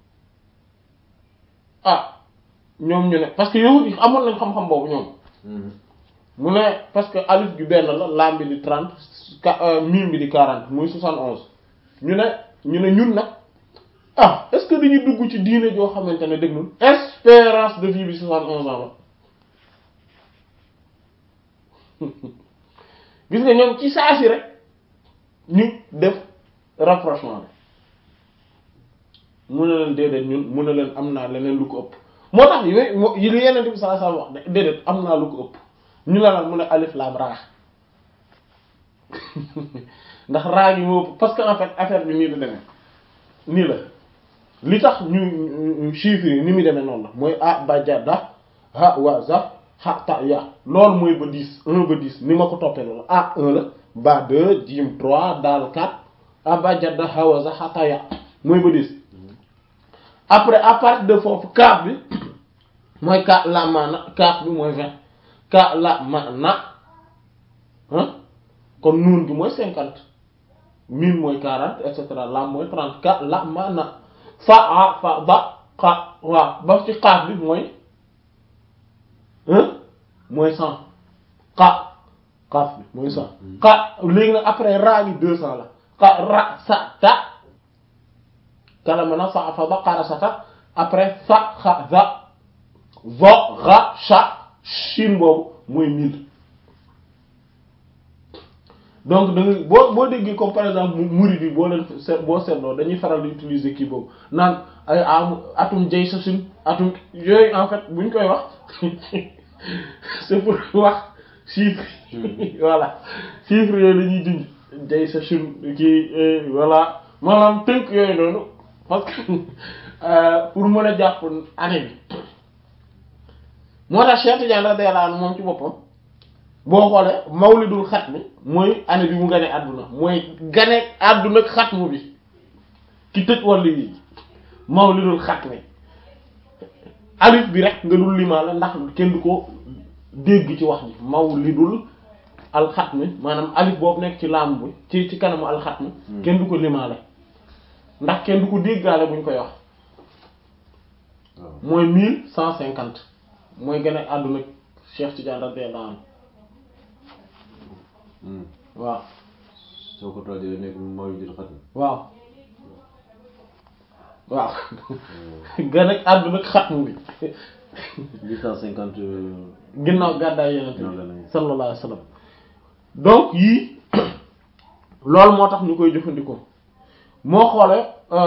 ah ñoom ñu ne parce que yow yi amoon nañ xam-xam boobu ñoom mu ne parce que alif bi benn la laam bi di trente mim bi di quarante muy soixante onze ñu ne ñu ne ñun nag ah est-ce que dañuy dugg ci diine joo xamante ne dégg espérance de vie bi soixante onze ans la gis nga ñoom ci saa si rek ñu def rapprochement bi mu ne leen déedéet ñun mu ne leen am naa leneen lu ko ëpp moo tax yooyu yi lu yeneen bi sallallahu alayhi wasallam wax de déedéet am naa lu ko ëpp ñu la lan mu ne alif laam raa ndax raa gi moo ëpp parce que en fait affaire bi nii la demee nii la li tax ñu chiffres yi ni muy demee noonu la mooy a ba ja da ha wa za ha ta ya loolu mooy ba dix un ba dix ni ma ko toppee loolu a un la ba deux jim trois daal quatre a ba ja da ha wa za ha ta ya mooy ba dix après à partir de foofu kaaf bi mooy ka la ma na kaaf bi mooy vingt ka la ma na ah kon nuun gi mooy cinquante mim mooy quarante et cetera lam mooy trente ka la ma na fa a fa ba xa waaw ba ci xaaf bi mooy mooy cent xa xaaf bi mooy cent xa léegi nag après raa gi deux cents la xa ra sa ta kala ma na fa fa ba xara sa ta après fa xa za vo ra cha shin boobu mooy mille donc da nga boo boo déggee comme par exemple murid bi boo leen seet boo seetloo dañuy faral di utiliser kii boobu naan ay am atum jay sa sun atum yooyu en fait buñ koy wax c'est pour wax chiffre voilà chiffre yooyu la ñuy dindi jay sa sun kii voilà maanaam tënk yooyu noonu parce que pour mën a jàpp année bi moo tax Cheikh Tidiane radiyallahu anhu moom ci boppam boo xoolee mawlidul xatmi mooy année bi mu gane àdduna mooy gane àdduna xatmu bi ki tëj wàllu yi mawlidul xatmi alif bi rek nga dul limaa la ndax kenn du ko dégg ci wax ji mawlidul alxatmi maanaam alif boobu nekk ci laam bi ci ci kanamu alxatmi kenn du ko limaale ndax kenn du ko déggaale buñ koy wax mooy mille cent cinquante mooy gane àdduna Cheikh Tidiane radiyallahu anhu waaw soo ko toojee nekk mawlidul xatmi waaw waaw gën ak àdduna xatmu bi huit cent cinquante ginnaaw gàddaay yeneen Ginnaaw gàddaay. bi sallallahu alayhi wa sallam donc yii loolu moo tax ñu koy jëfandikoo moo xoole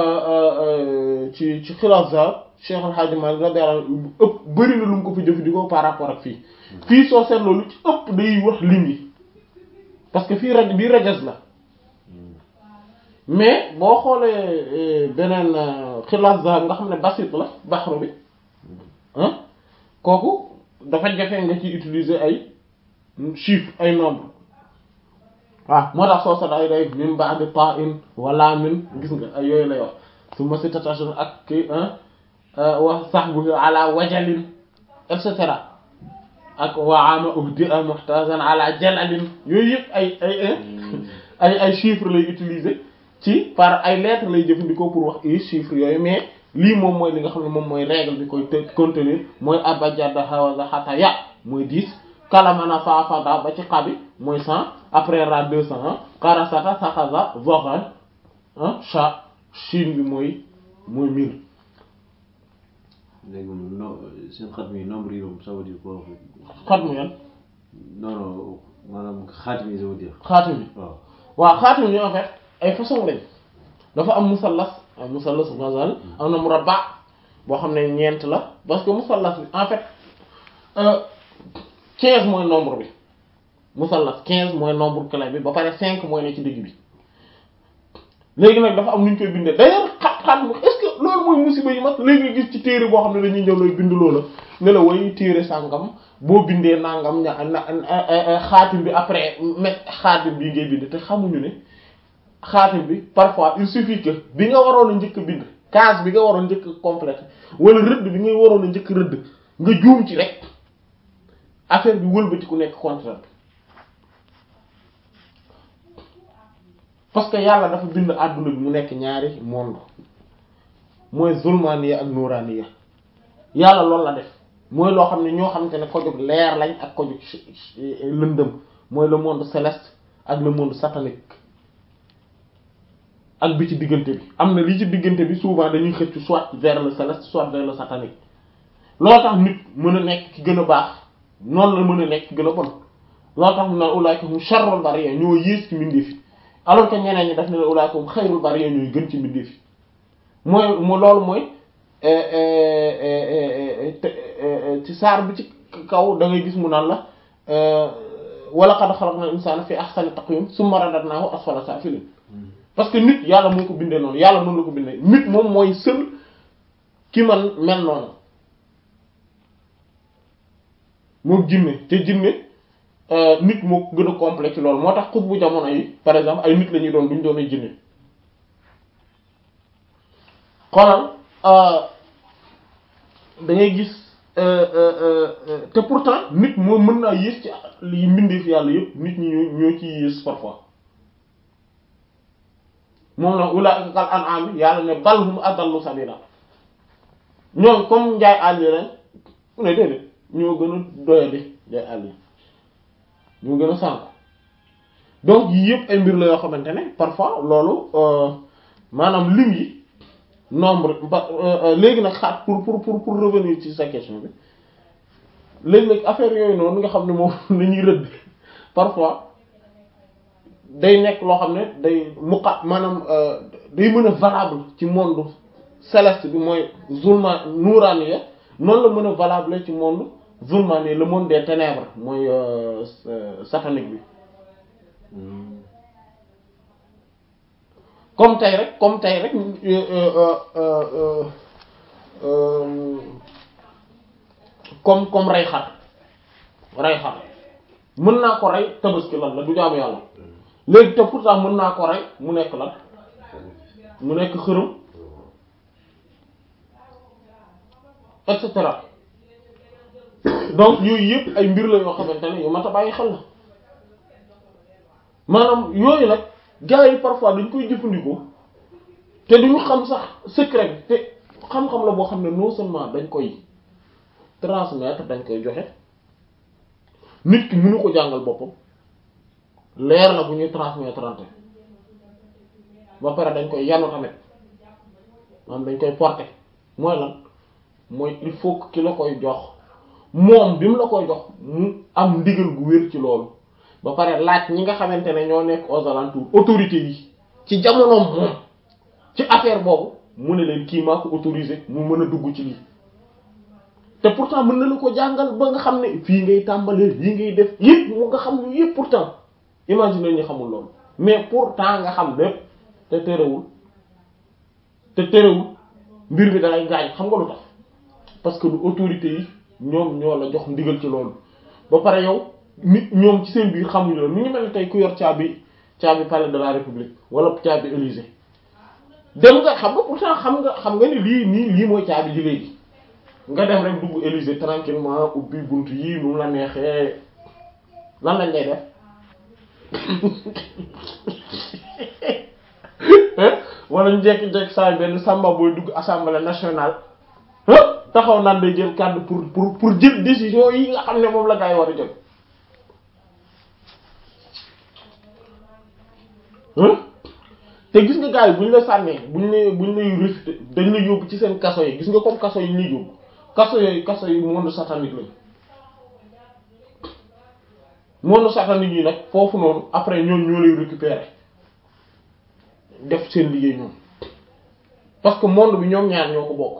ci ci xilaas zar Cheikh Al Hadji Malick radiyallahu anhu ëpp bëri na lu mu ko fi jëfandikoo par rapport ak fii fii soo seetloo lu ci ëpp day wax lim yi parce que fii raj bii rajas la mais boo xoolee beneen xilaas zahab nga xam ne basit la baxru bi ah kooku dafa jafe nga ci utiliser ay chiffres ay nombre waaw moo tax soo sa ay day min ba'di ta'in wala min gis nga ay yooyu lay wax su ma si tatachon ak ki wa sahbuhu ala wajalin et cetera ak waama uhdi a muhtazan ala jalalin yooyu yëpp ay ay ay ay chiffres lay utiliser ci par ay lettres lay jëfandikoo pour wax i chiffres yooyu mais lii moom mooy li nga xam ne moom mooy règle bi koy te contenir mooy abajada hawaza xata ya mooy 10 kalamana faafada ba ci xabi mooy 100 après ra 200 karasata saxaza vogan cha chine bi mooy mooy 1000 léegi moom no seen xatmi yi nombre yi moom ça veut dire quoi xatmu yan non non maanaam xaatim yi ça veut dire xaatim bi waaw waaw xaatim yi en fait ay façon lañ dafa am musallas ay musallas mazal am na murabba boo xam ne ñeent la parce que musallas bi en fait quinze mooy nombre bi musallas quinze mooy nombre clé bi ba pare cinq mooy ne ci digg bi léegi nag dafa am nu ñu koy bindee d'ailleurs xat xat est-ce que loolu mooy musiba yi mag léegi nga gis ci téere boo xam ne dañuy ñëw lay bind loola ne la way téere sàngam boo bindee nangam ña na xaatim bi après met xaatim bi ngay bind te xamuñu ne xaatim bi parfois il suffit que bi nga waroon a njëkk bind case bi nga waroon njëkk complète wala rëdd bi ngay waroon a njëkk rëdd nga juum ci rek affaire bi wëlbati ku nekk contraire bi parce que yàlla dafa bind àdduna bi mu nekk ñaari monde mooy zulmaniya ak nuraniya yàlla loolu la def mooy loo xam ne ñoo xamante ne ko jóg leer lañ ak ko jóg lëndëm mooy le monde céleste ak le monde satanique ak bi ci diggante bi am na li ci diggante bi souvent dañuy xëcc soit vers le céleste soit vers le satanique loolu tax nit mën a nekk ki gën a baax noonu la mën a nekk ki gën a bon loolu tax mu naan ulaika hum sharrul bariyya ñoo yées ci mbindeef yi alors que ñeneen ñi daf ne ulaika hum xayrul bariyya ñooy gën ci mbindeef yi mooy mu loolu mooy ci saar bi ci kaw da ngay gis mu naan la wa laqad xalaqnal insaana fi ahsani taqwiim summa radadnaahu asfala saafiliin parce que nit yàlla moo ko bindee noonu yàlla noonu la ko bindee nit moom mooy seul ki man mel noonu moom jinne te jinne nit moo gën a complexe loolu moo tax xut bu jamono yi par exemple ay nit la ñuy doon duñ doon ay jinne xoolal da ngay gis te pourtant nit moo mën naa yées ci li mbindeef yàlla yëpp nit ñi ñoo ñoo ci yées parfois moom la ulaa'ika kal an'aam yàlla ne bal hum adallu sabila ñoom comme njaay àll yi lañ mu ne déedéet ñoo gën a doyadi njaay àll yi ñoo gën a sànk donc yii yëpp ay mbir la yoo xamante ne parfois loolu maanaam lim yi nombre léegi nag xaat pour pour pour pour revenir ci sa question bi léegi nag affaire yooyu noonu nga xam ne moom lañuy rëdd parfois day nekk loo xam ne day muqa maanaam day mën a valable ci monde céleste bi mooy zulma nuraniya noonu la mën a valable ci monde zulmani le monde des ténèbres mooy satanique bi comme tey rek comme tey rek comme comme rey xar rey xar mën naa ko rey tabaski lan la du jaamu yàlla léegi te pourtant mën naa ko rey mu nekk lan mu nekk xërëm et cetera donc yooyu yëpp ay mbir la yoo xamante ne yu mat a bàyyi xel la maanaam yooyu nag gars yi parfois dañ koy jëfandikoo te duñu xam sax secret bi te xam-xam la boo xam ne non seulement dañ koy transmettre dañ koy joxe nit ki mënu ko jàngal boppam leer la bu ñuy transmettre ante ba pare dañ koy yanu tamit maanaam dañ koy porter mooy lan mooy il faut que ki la koy jox moom bi mu la koy jox mu am ndigal gu wér ci loolu ba pare laaj ñi nga xamante ne ñoo nekk aux alentours autorités yi ci jamonoom moom ci affaire boobu mu ne leen kii maa ko autorisé mu mën a dugg ci lii te pourtant mën na la ko jàngal ba nga xam ne fii ngay tàmbalee lii ngay def yëpp mu nga xam ne yëpp pourtant imagine ñu xamul loolu mais pourtant nga xam lépp te terewul te terewul mbir mi dalay gaañ xam nga lu tax parce que du autorité yi ñoom ñoo la jox ndigal ci loolu ba pare yow nit ñoom ci seen biir xamuñu loolu ni ngi mel ne tey ku yor caabi caabi palais de la république wala caabi élysée dem nga xam nga pourtant xam nga xam nga ni lii nii lii mooy caabi ji léegi nga dem rek dugg élysée tranquillement ubbi bunt yi nu mu la neexee lan lañ lay def wala ñu jekki-jekki saa benn samba booy dugg assemblée nationale taxaw naan day jël kàddu pour pour pour jël décision yi nga xam ne moom la gaa yi war a jël te gis nga gars yi bu ñu la sànnee bu ñu lay bu ñu lay réfuté dañ la yóbbu ci seen kaso yi gis nga comme kaso yi ñuy yóbbu kaso yooyu kaso yi monde satanique lañ monde satanique yi nag foofu noonu après ñoom ñoo lay récupérer def seen liggéey ñoom parce que monde bi ñoom ñaar ñoo ko bokk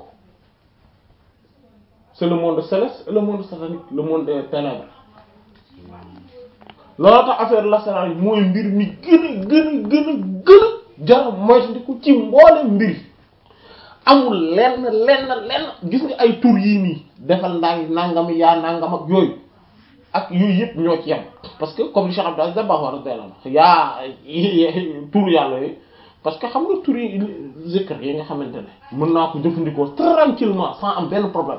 c'est le monde céleste et le monde satanique le monde des ténèbres loolu tax affaire lasaraar yi mooy mbir mi gën a gën a gën a gën a jar moytandiku ci mboolem mbir amul lenn lenn lenn gis nga ay tur yii nii defal ndànk nangam yaa nangam ak yooyu ak yooyu yëpp ñoo ci yem parce que comme li Cheikh Abdou Aziz Dabakh radiyallahu anhu yaa tur yàlla yooyu parce que xam nga tur yi zikr yi nga xamante ne mën naa ko jëfandikoo tranquillement sans am benn problème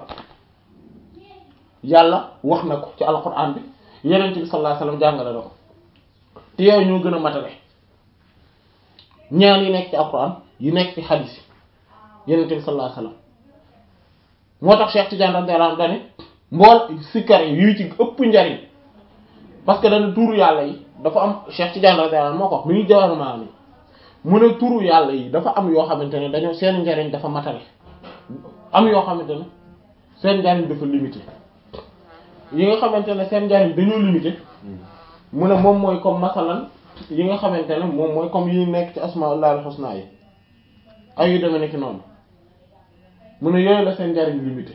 yàlla wax na ko ci alquran bi yeneen bi sallallahu alayhi wasallam jàngale na ko te yooyu ñoo gën a matale ñaan yi nekk ci alquran yi nekk ci hadith Yonent bi sallallahu alayhi wasallam moo tax Cheikh Tidiane radiyallahu anhu dane mbool sikkar yi yu ci ëpp njariñ parce que dana turu yàlla yi dafa am Cheikh Tidiane radiyallahu anhu moo ko wax mi ngi jawar maa ni mu ne turu yàlla yi dafa am yoo xamante ne dañoo seen njariñ dafa matale am yoo xamante ne seen njariñ dafa limité yi nga xamante ne seen njariñ dañoo limité mu ne moom mooy comme masalan yi nga xamante ne moom mooy comme yi nekk ci asmaullahil husna yi ay yu demee nekk noonu mu ne yooyu la seen njariñ limité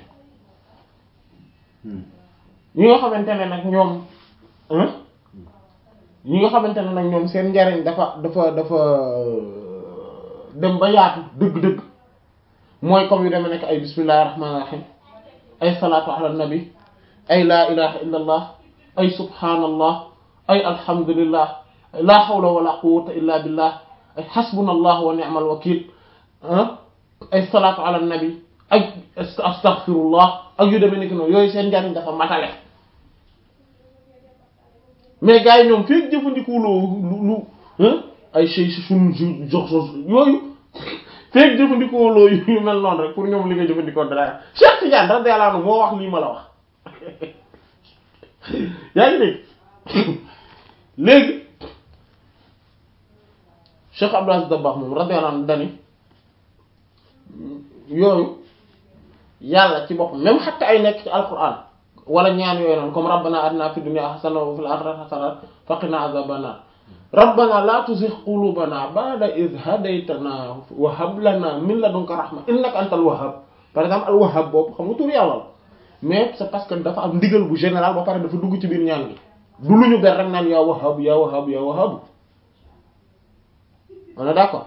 yi nga xamante ne nag ñoom yi nga xamante ne nag ñoom seen njariñ dafa dafa dafa dem ba yaatu dëgg-dëgg mooy comme yu demee nekk ay bismillahir rahmanir rahim ay salaatu ala nabi ay laa ilaha illa allah ay subhanallah ay alhamdulillah la hawla wala quwwata illa billah ay hasbunallah wa ni'mal wakil ay salaatu ala nabi ay astaghfirullah ak yu demee nekk noonu yooyu seen njariñ dafa matale mais gars yi ñoom feek jëfandikoo loo lu ay chey si sun jox yooyu feek jëfandikoo loo yu mel noonu rek pour ñoom li nga jëfandikoo dara Cheikh Tidiane radiyallahu anhu moo wax lii ma la wax yaa ngi dégg léegi Cheikh Abdou Aziz Dabakh moom radiyallahu anhu dani yooyu yàlla ci boppam même xatta ay nekk ci alquran wala ñaan yooyu noonu comme rabbana atina fid dunya hasana wa fil akhirati hasana wa qina azaban nar rabbana la tuzigh qulubana ba'da idh hadaytana wa hab lana min ladunka rahma innaka antal wahhab par exemple al wahhab boobu xam nga tur yàlla la mais c'est parce que dafa am ndigal bu général ba pare dafa dugg ci biir ñaan gi du lu ñu ber rek naan yaa wahhab yaa wahhab yaa wahhab on est d'accord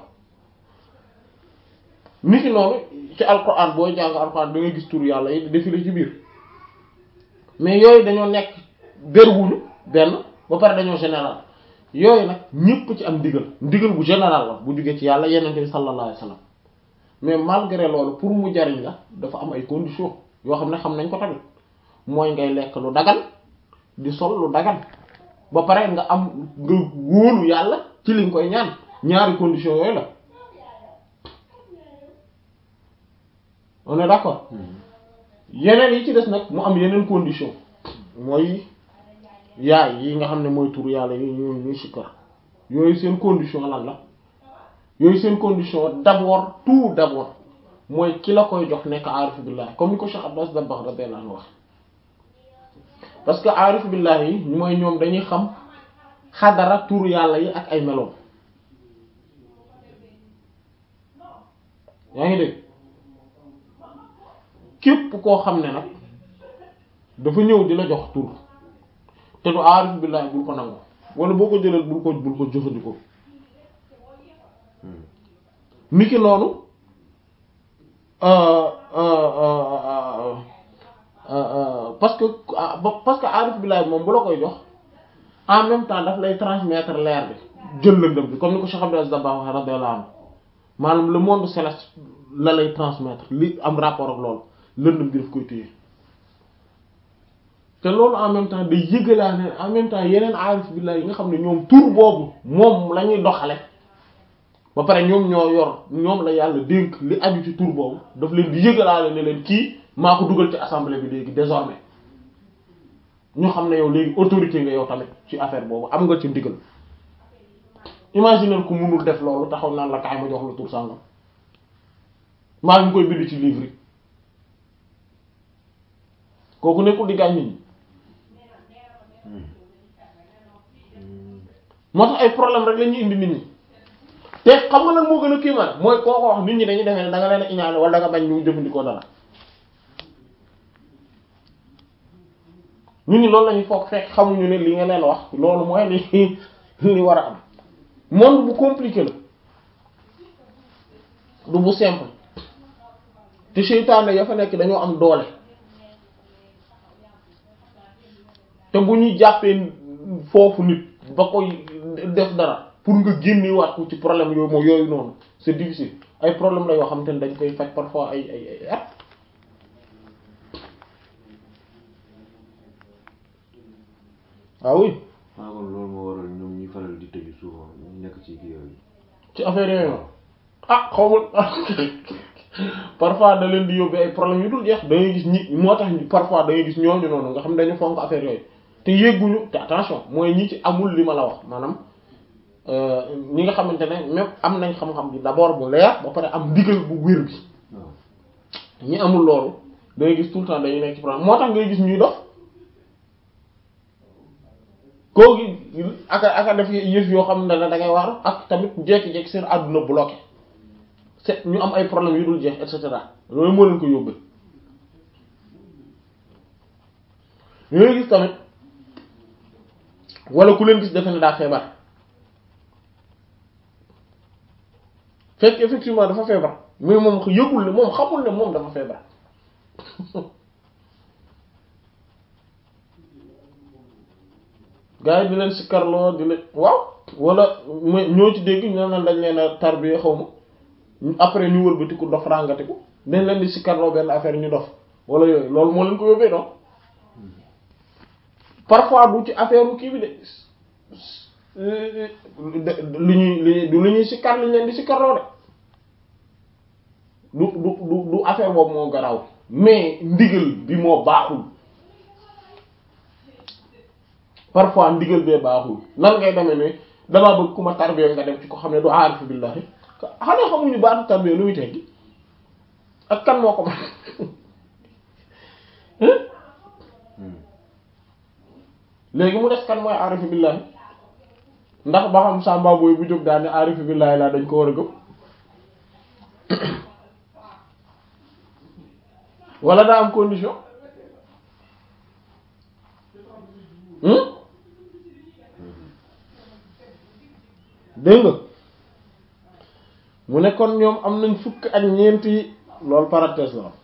niki noonu ci alquran booy jàng alquran da ngay gis tur yàlla yi défilé ci biir mais yooyu dañoo nekk berwuñu benn ba pare dañoo général yooyu nag ñëpp ci am ndigal ndigal bu général la bu jógee ci yàlla yenente bi sallallahu alayhi wasallam mais malgré loolu pour mu jariñ la dafa am ay conditions yoo xam ne xam nañ ko tamit mooy ngay lekk lu dagan di sol lu dagan ba pare nga am nga wóolu yàlla ci li nga koy ñaan ñaari conditions yooyu la on est d'accord yeneen yi ci des nag mu am yeneen condition mooy yaay yi nga xam ne mooy tur yàlla yi ñu ñuy sikkar yooyu seen condition lan la yooyu seen condition d'abord tout d'abord mooy ki la koy jox nekk aarif billah comme ni ko Cheikh Abbas Dabakh radiyallahu anhu wax parce que aarif billah yi mooy ñoom dañuy xam xadara tur yàlla yi ak ay meloom yaa ngi dégg képp koo xam ne nag dafa ñëw di la jox tur te du aarif billahi bul ko nangu wala boo ko jëlal bul ko bul ko jëfandikoo niki noonu parce que parce que aarif billahi moom bu la koy jox en même temps daf lay transmettre leer bi jël lëndëm bi comme ni ko Cheikh Abdou Aziz Dabakh radiyallahu anhu maanaam le monde céleste la lay transmettre li am rapport ak loolu lëndëm bi daf koy téye te loolu en même temps day yëgalaa ne en même temps yeneen aarif billah yi nga xam ne ñoom tur boobu moom la ñuy doxale ba pare ñoom ñoo yor ñoom la yàlla dénk li aju ci tur boobu daf leen di yëgalaale ne leen kii maa ko dugal ci assemblée bi léegi désormais ñu xam ne yow léegi autorité nga yow tamit ci affaire boobu am nga ci ndigal imaginer ku mënul def loolu taxaw naan la kaay ma jox la tur sàngam maa ngi koy bind ci livre yi kooku nekkul di gaañ nit ñi moo tax ay problème rek la ñuy indi nit ñi te xam nga nag moo gën a kii man mooy koo ko wax nit ñi dañuy defee ne da nga leen a iñaane wala da nga bañ ñu jëfandikoo dara nit ñi loolu la ñuy foog fekk xamuñu ne li nga leen wax loolu mooy li li war a am monde bu compliqué la du bu simple te seytaane ya fa nekk dañoo am doole te bu ñuy jàppee foofu nit ba koy def dara pour nga génnewaat ko ci problème yooyu moom yooyu noonu c'est difficile ay problème la yoo xam te ne dañ koy faj parfois ay ay ay at ah oui ah kon loolu moo waral ñoom ñuy faral di tëju souvent ñu nekk ci kii yooyu. ci affaire yooyu noonu ah xaw ma parfois da leen di yóbbee ay problèmes yu dul jeex da ngay gis ñi moo tax parfois da ngay gis ñooñu noonu nga xam ne dañu fonk affaire yooyu te yégguñu te attention mooy ñi ci amul li ma la wax maanaam ñi nga xamante ne même am nañ xam-xam bi d'abord bu leer ba pare am ndigal bu wér bi waaw ñi amul loolu da ngay gis tout le temps dañuy nekk ci problème moo tax ngay gis ñuy dof koo gi aka aka def yëf yoo xam ne da ngay waaru ak tamit jekki-jekki seen àdduna bloqué c'est ñu am ay problèmes yu dul jeex et cetera loolu moo leen ko yóbbee ñooy gis tamit wala ku leen gis defe ne daa feebar fekk effectivement dafa feebar mais moom yëgul ne moom xamul ne moom dafa feebar gars yi di leen sikkarloo di leen waaw wala mooy ñoo ci dégg ñu ne dañ leen a tarbiya xaw ma après ñu wëlbatiku dof ràngatiku dañ leen di sikkarloo benn affaire ñu dof wala yooyu loolu moo leen ko yóbbee non parfois du ci affaire kii bi de lu ñuy lu du lu ñuy sikkar liñ leen di sikkarloo de du du du du affaire boobu moo garaaw mais ndigal bi moo baaxul parfois ndigal bee baaxul nan ngay demee ne damaa bëgg ku ma tarbiya nga dem ci ko xam ne du aarifu billahi xanaa xamuñu baatu tarbiya lu muy teggi ak kan moo ko man léegi mu des kan mooy aarifu billahi ndax ba xam sàmba booy bu jóg daal ne aarifu billahi laa dañ ko war a gëm wala daa am condition dégg nga mu ne kon ñoom am nañ fukk ak ñeenti loolu parenthèse la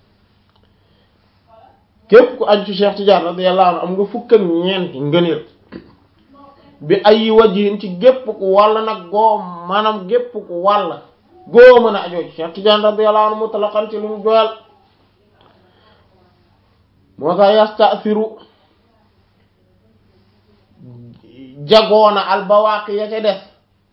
képp ku aju ci Cheikh Tidiane radiyallahu anhu am nga fukk ak ñeenti ngëneel bi ay wajhin ci gépp ku wàll nag goo maanaam gépp ku wàll goo mën a ajoo ci Cheikh Tidiane radiyallahu anhu mutlaqan ci lu mu doyal moo tax yastasiru jagoona albawaaqi ya ca des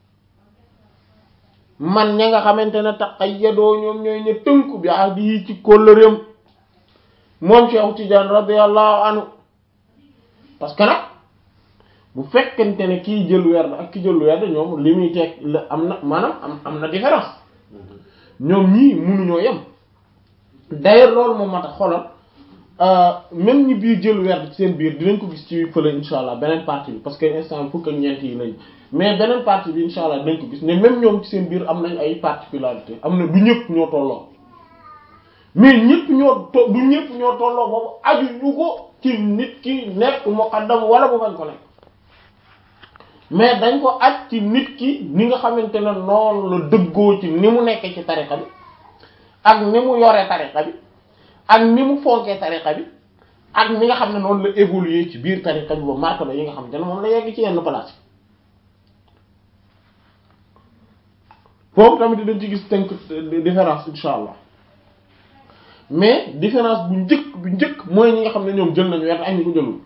man ña nga xamante ne taqayyadoo ñoom ñooy ñu tënku bi ahdi yi ci kóllëreem moom Cheikh Tidiane radiyallahu anhu parce que nag bu fekkente ne kii jël werd ak ki jël werd ñoom li muy teg la am na maanaam am am na différence ñoom ñii mënuñoo yem d'ailleurs loolu moom moo tax xoolal même ñi biir jël werd ci seen biir dinañ ko gis ci fële insha allah beneen partie bi parce que instant fukk ak ñeent yi lañ mais beneen partie bi insha allah dinañ ko gis ne même ñoom ci seen biir am nañ ay particularité am na du ñëpp ñoo tolloo mais ñëpp ñoo to du ñëpp ñoo tolloo boobu aju ñu ko ci nit ki nekk muqaddam wala bu bañ ko nekk mais dañ ko aj ci nit ki ni nga xamante ne noonu la dëggoo ci ni mu nekkee ci tariqa bi ak ni mu yoree tariqa bi ak ni mu fonkee tariqa bi ak ni nga xam ne noonu la évoluer ci biir tariqa bi ba martaba yi nga xamante ne moom la yegg ci yenn place foofu tamit dañ ci gis tënk différence insha allah mais différence bu njëkk bu njëkk mooy ñi nga xam ne ñoom jël nañu weer ak ñi ko jëlul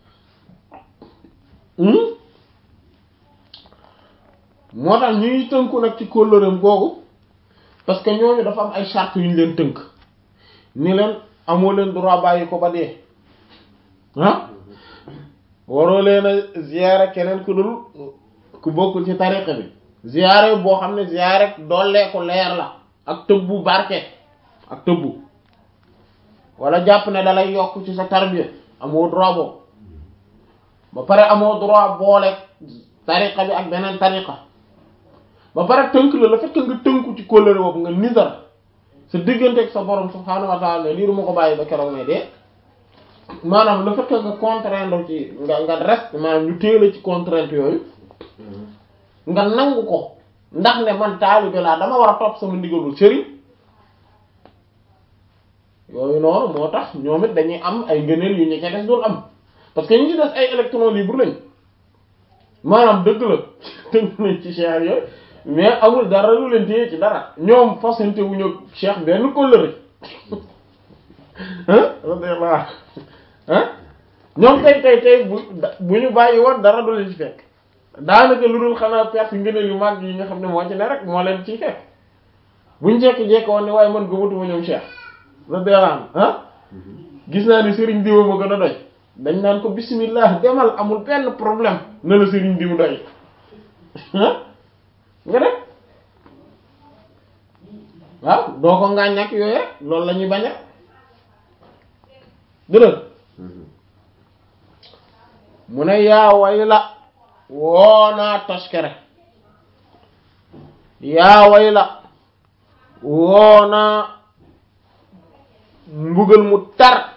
moo tax ñuy tënku nag ci kóllëreem googu parce que ñooñu dafa am ay charte yu ñu leen tënk ni leen amoo leen droit bàyyi ko ba dee ah waroo leen a ziyaare keneen ku dul ku bokkul ci tariqa bi ziyaare boo xam ne ziyaare dollee ko leer la ak tëbbu barke ak tëbbu wala jàpp ne dalay yokk ci sa tarbiya amoo droit boobu ba pare amoo droit boole tariqa bi ak beneen tariqa ba pare tënk la le fait que nga tënku ci kóllëre boobu nga nizar sa diggante ak sa borom subhaanahu wa ta'ala lii du ma ko bàyyi ba keroog may dee maanaam le fait que nga contraindre ci nga nga reste maanaam ñu téela ci contrainte yooyu nga nangu ko ndax ne man taalibe laa dama war a topp sama ndigalul sëriñ yooyu noonu moo tax ñoom it dañuy am ay ngëneel yu ñu ca des dul am parce que ñu ci des ay électrons libres lañ maanaam dëgg la tënk nañ ci cheikh yooyu mais amul dara lu leen téye ci dara ñoom fasante wu ñu cheikh benn kóllëre ah radiyallahu ah ñoom tey tey tey bu bu ñu bàyyi woon dara du leen ci fekk daanaka lu dul xanaa perte ngëneel yu mag yi nga xam ne moo ci ne rek moo leen ciy fekk buñ jekki-jekki woon ne waaye man gëmatuma ñoom Cheikh radiyallahu anhu ah gis naa ni sëriñ diw ma gën a doy dañ naan ko bismillah demal amul benn problème na la sëriñ diw doy ah nga def waaw doo ko ngaañ ak yooyu rek loolu la ñuy bañ rek dëgg mu ne yaa way la woonaa toskere yaa way la woonaa mbugal mu tar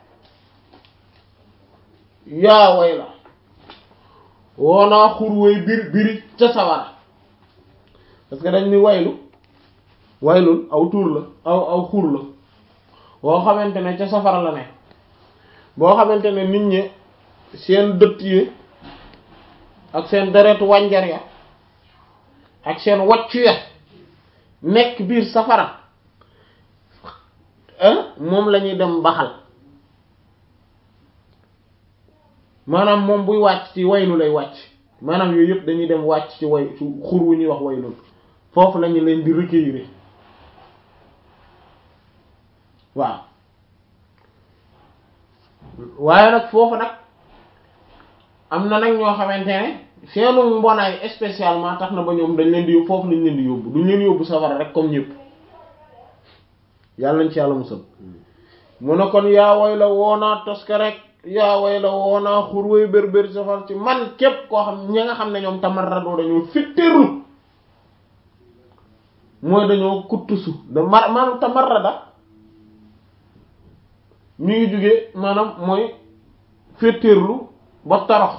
yaa way la woonaa xur way bir biri ca sawara parce que dañ ni waylu waylul aw tuur la aw aw xur la boo xamante ne ca safara la ne boo xamante ne nit ñi seen dëtt yi ak seen deretu wànjar ya ak seen waccu ya nekk biir safara moom la ñuy dem baxal maanaam moom buy wàcc ci waylu lay wàcc maanaam yooyu yëpp dañuy dem wàcc ci way ci xur wu ñuy wax waylul foofu la ñu leen di recueillir waaw waaye nag foofu nag am na nag ñoo xamante ne seenu mbonaay spécialement tax na ba ñoom dañ leen di yóbbu foofu lañ leen di yóbbu duñ leen yóbbu safara rek comme ñëpp yàlla nañ ci yàlla musal mu ne kon yaa way la woonaa toska rek yaa way la woonaa xur way bér bér safar ci man képp koo xam ñi nga xam ne ñoom tamarradoo dañoo fittéerlu mooy dañoo kuttusu da mar maanaam tamarrada mi ngi jóge maanaam mooy féetéerlu ba torox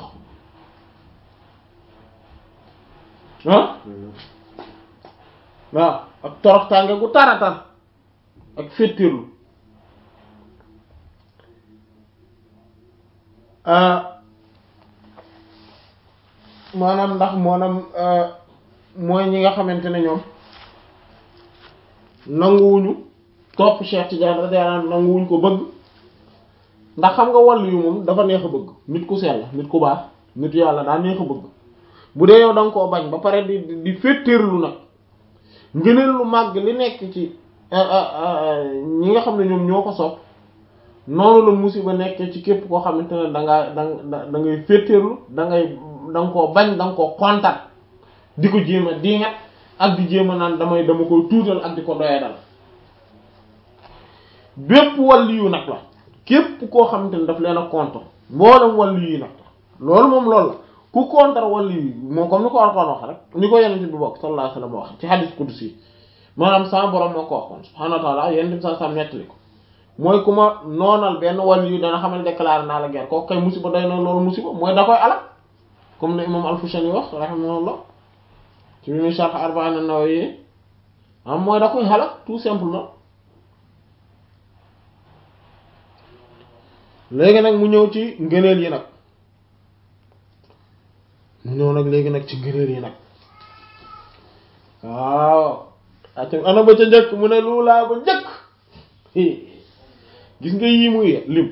ah waaw ak torox tànge gu taratar ak féetéerlu maanaam ndax maanaam mooy ñi nga xamante ne ñoom nanguwuñu topp Cheikh Tidiane radiyallahu anhu nanguwuñ ko bëgg ndax xam nga wàllu yu moom dafa neex a bëgg nit ku sell nit ku baax nit yàlla daa neex a bëgg bu dee yow da nga koo bañ ba pare di di féetéerlu nag ngëneel lu màgg li nekk ci ñi nga xam ne ñoom ñoo ko sopp noonu la musiba nekkee ci képp koo xamante ne da ngaa da da ngay féetéerlu da ngay da nga koo bañ da nga koo kontaan di ko jéem a diingat ak di jéem a naan damay dama koy tuutal ak di ko doyadal bépp wàllu yu nag la képp koo xamante ne daf leen a contre mboolem wàllu yi nag loolu moom loolu la ku contre wàllu yi moo comme ni ko Alxuraan wax rek ni ko Yonent bi bokk sallallahu alayhi wa sallam wax ci hadith qudsi maanaam sama borom moo ko waxoon subhaanahu wa ta'ala Yonent bi sa sam nettali ko mooy ku ma noonal benn wàllu yu dana xamal déclaré naa la guerre kooku kay musiba doy na loolu musiba mooy da koy alal comme ne imam Al-Fushani wax rahimahullah ci bi muy sharh Arba'in an-Nawawi am mooy da koy halak tout simplement léegi nag mu ñëw ci ngëneel yi nag mu ñëw nag léegi nag ci ngëneel yi nag waaw ati ana ba ca njëkk mu ne lu laa ba njëkk gis nga yii muy lim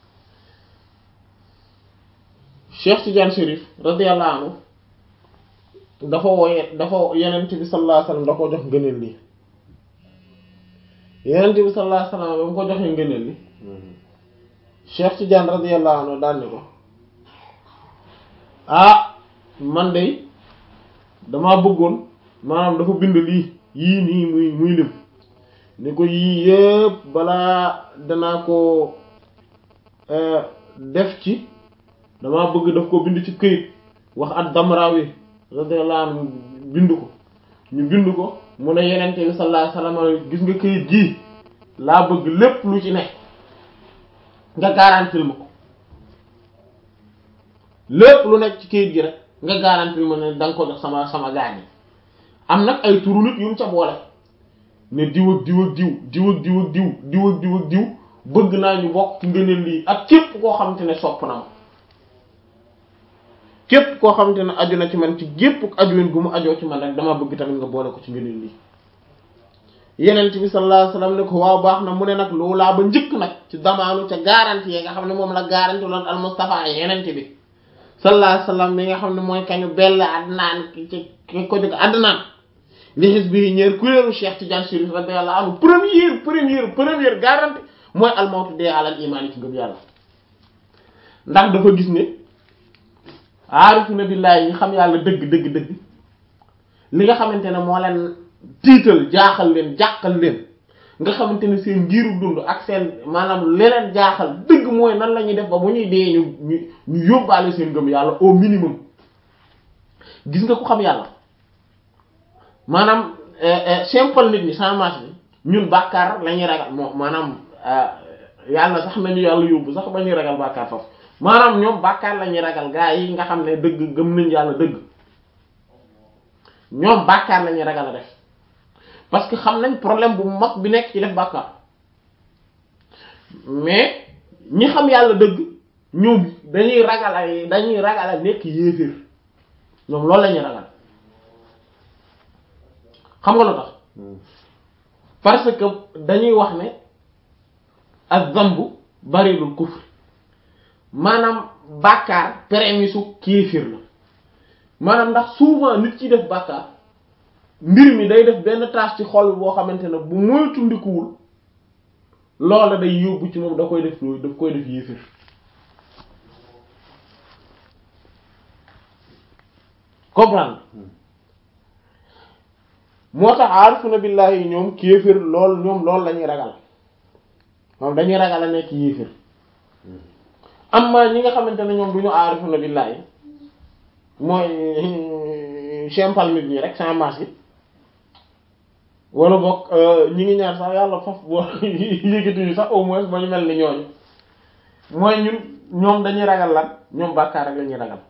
Cheikh Tidiane Chérif radiyallahu anhu dafa wooye dafa yenent bi sallallahu alayhi wasallam da ko jox ngëneel li yenent bi sallallahu alayhi wasallam ba mu ko joxee ngëneel li Cheikh Tidiane radiyallahu anhu daan ne ko ah man de damaa bëggoon maanaam dafa bind lii yii nii muy muy lim ni ko yii yëpp balaa danaa ko def ci damaa bëgg daf ko bind ci këyit wax at Damrawi radiyallahu anhu bind ko ñu bind ko mu ne yenente bi sallallahu alayhi wasallam gis nga këyit gii laa bëgg lépp lu ci ne nga garantil ma ko lépp lu nekk ci këyit gi rek nga garantil ma ne da nga ko jox sama sama gaañ am nag ay turu nit yu mu ca boole ne diw ak diw ak diw diw ak diw ak diw diw ak diw ak diw bëgg naa ñu bokk ci ngëneel lii ak képp koo xamante ne sopp na ma képp koo xamante ne aju na ci man ci gépp ajuwin gu mu ajoo ci man rek dama bëgg tamit nga boole ko ci ngëneel lii yenent bi sallallahu alayhi wasallam ne ko waaw baax na mu ne nag loolaa ba njëkk nag ci damaanu ca garantie yi nga xam ne moom la garantie loon al Mustafa yenent bi sallallahu alayhi wasallam mi nga xam ne mooy kañu bell adnaan ci ko jóg adnaan li xis bi ñeer kuréelu Cheikh Tidiane Chérif radiyallahu anhu première première première garantie mooy almawtu dee alal imaan yi ci ngëm yàlla ndax dafa gis ne aarifuna billahi yi xam yàlla dëgg dëgg dëgg li nga xamante ne moo leen tiital jaaxal leen jàqal leen nga xamante ne seen ngiru dund ak seen maanaam leneen jaaxal dëgg mooy nan la ñuy def ba bu ñuy dee ñu ñu ñu yóbbaale seen ngëm yàlla au minimum gis nga ko xam yàlla maanaam simple nit ñi sans marche bi ñun bàkkaar la ñuy ragal moom maanaam yàlla sax nañu yàlla yóbbu sax ba ñuy ragal bàkkaar foofu maanaam ñoom bàkkaar la ñuy ragal gaa yi nga xam ne dëgg gëm nañ yàlla dëgg ñoom bàkkaar la ñuy ragal a def parce que xam nañ problème bu mag bi nekk ci def bàkkaar mais ñi xam yàlla dëgg ñoom dañuy ragal ay dañuy ragal a nekk yéeféer ñoom loolu la ñuy ragal xam nga lu tax parce que dañuy wax ne ak zambu barilul kufr maanaam bàkkaar prémisu kéefir la maanaam ndax souvent nit ci def bàkkaar mbir mi day def benn tâche ci xol boo xamante ne bu moytu ndikuwul loola day yóbbu ci moom da koy def loolu daf koy def yéefir comprendre moo tax aarifuna billahi yi ñoom kéefir lool ñoom loolu la ñuy ragal moom dañuy ragal a nekk yéefir amma ñi nga xamante ne ñoom du ñu aarifuna billahi mooy chempal nit ñi rek sans masque yi wala boog ñi ngi ñaan sax yàlla faf boo yëgatuñu sax au moins ba ñu mel ni ñooñu mooy ñun ñoom dañuy ragal lan ñoom bàkkaar rek la ñuy ragal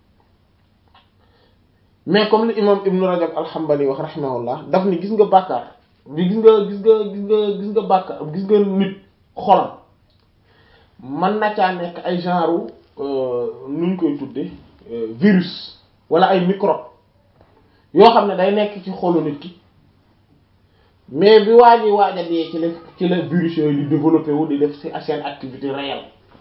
mais comme li imam ibnu rajab alhambali wax rahimahullah daf ni gis nga bàkkaar bi gis nga gis nga gis nga gis nga bàkkaar gis nga nit xolam mën na caa nekk ay genre nuñ koy tudde virus wala ay microbe yoo xam ne day nekk ci xolu nit ki mais bi waa ji waaj a dee ci la ci la virus yooyu di développé wu di def ci seen activité réelle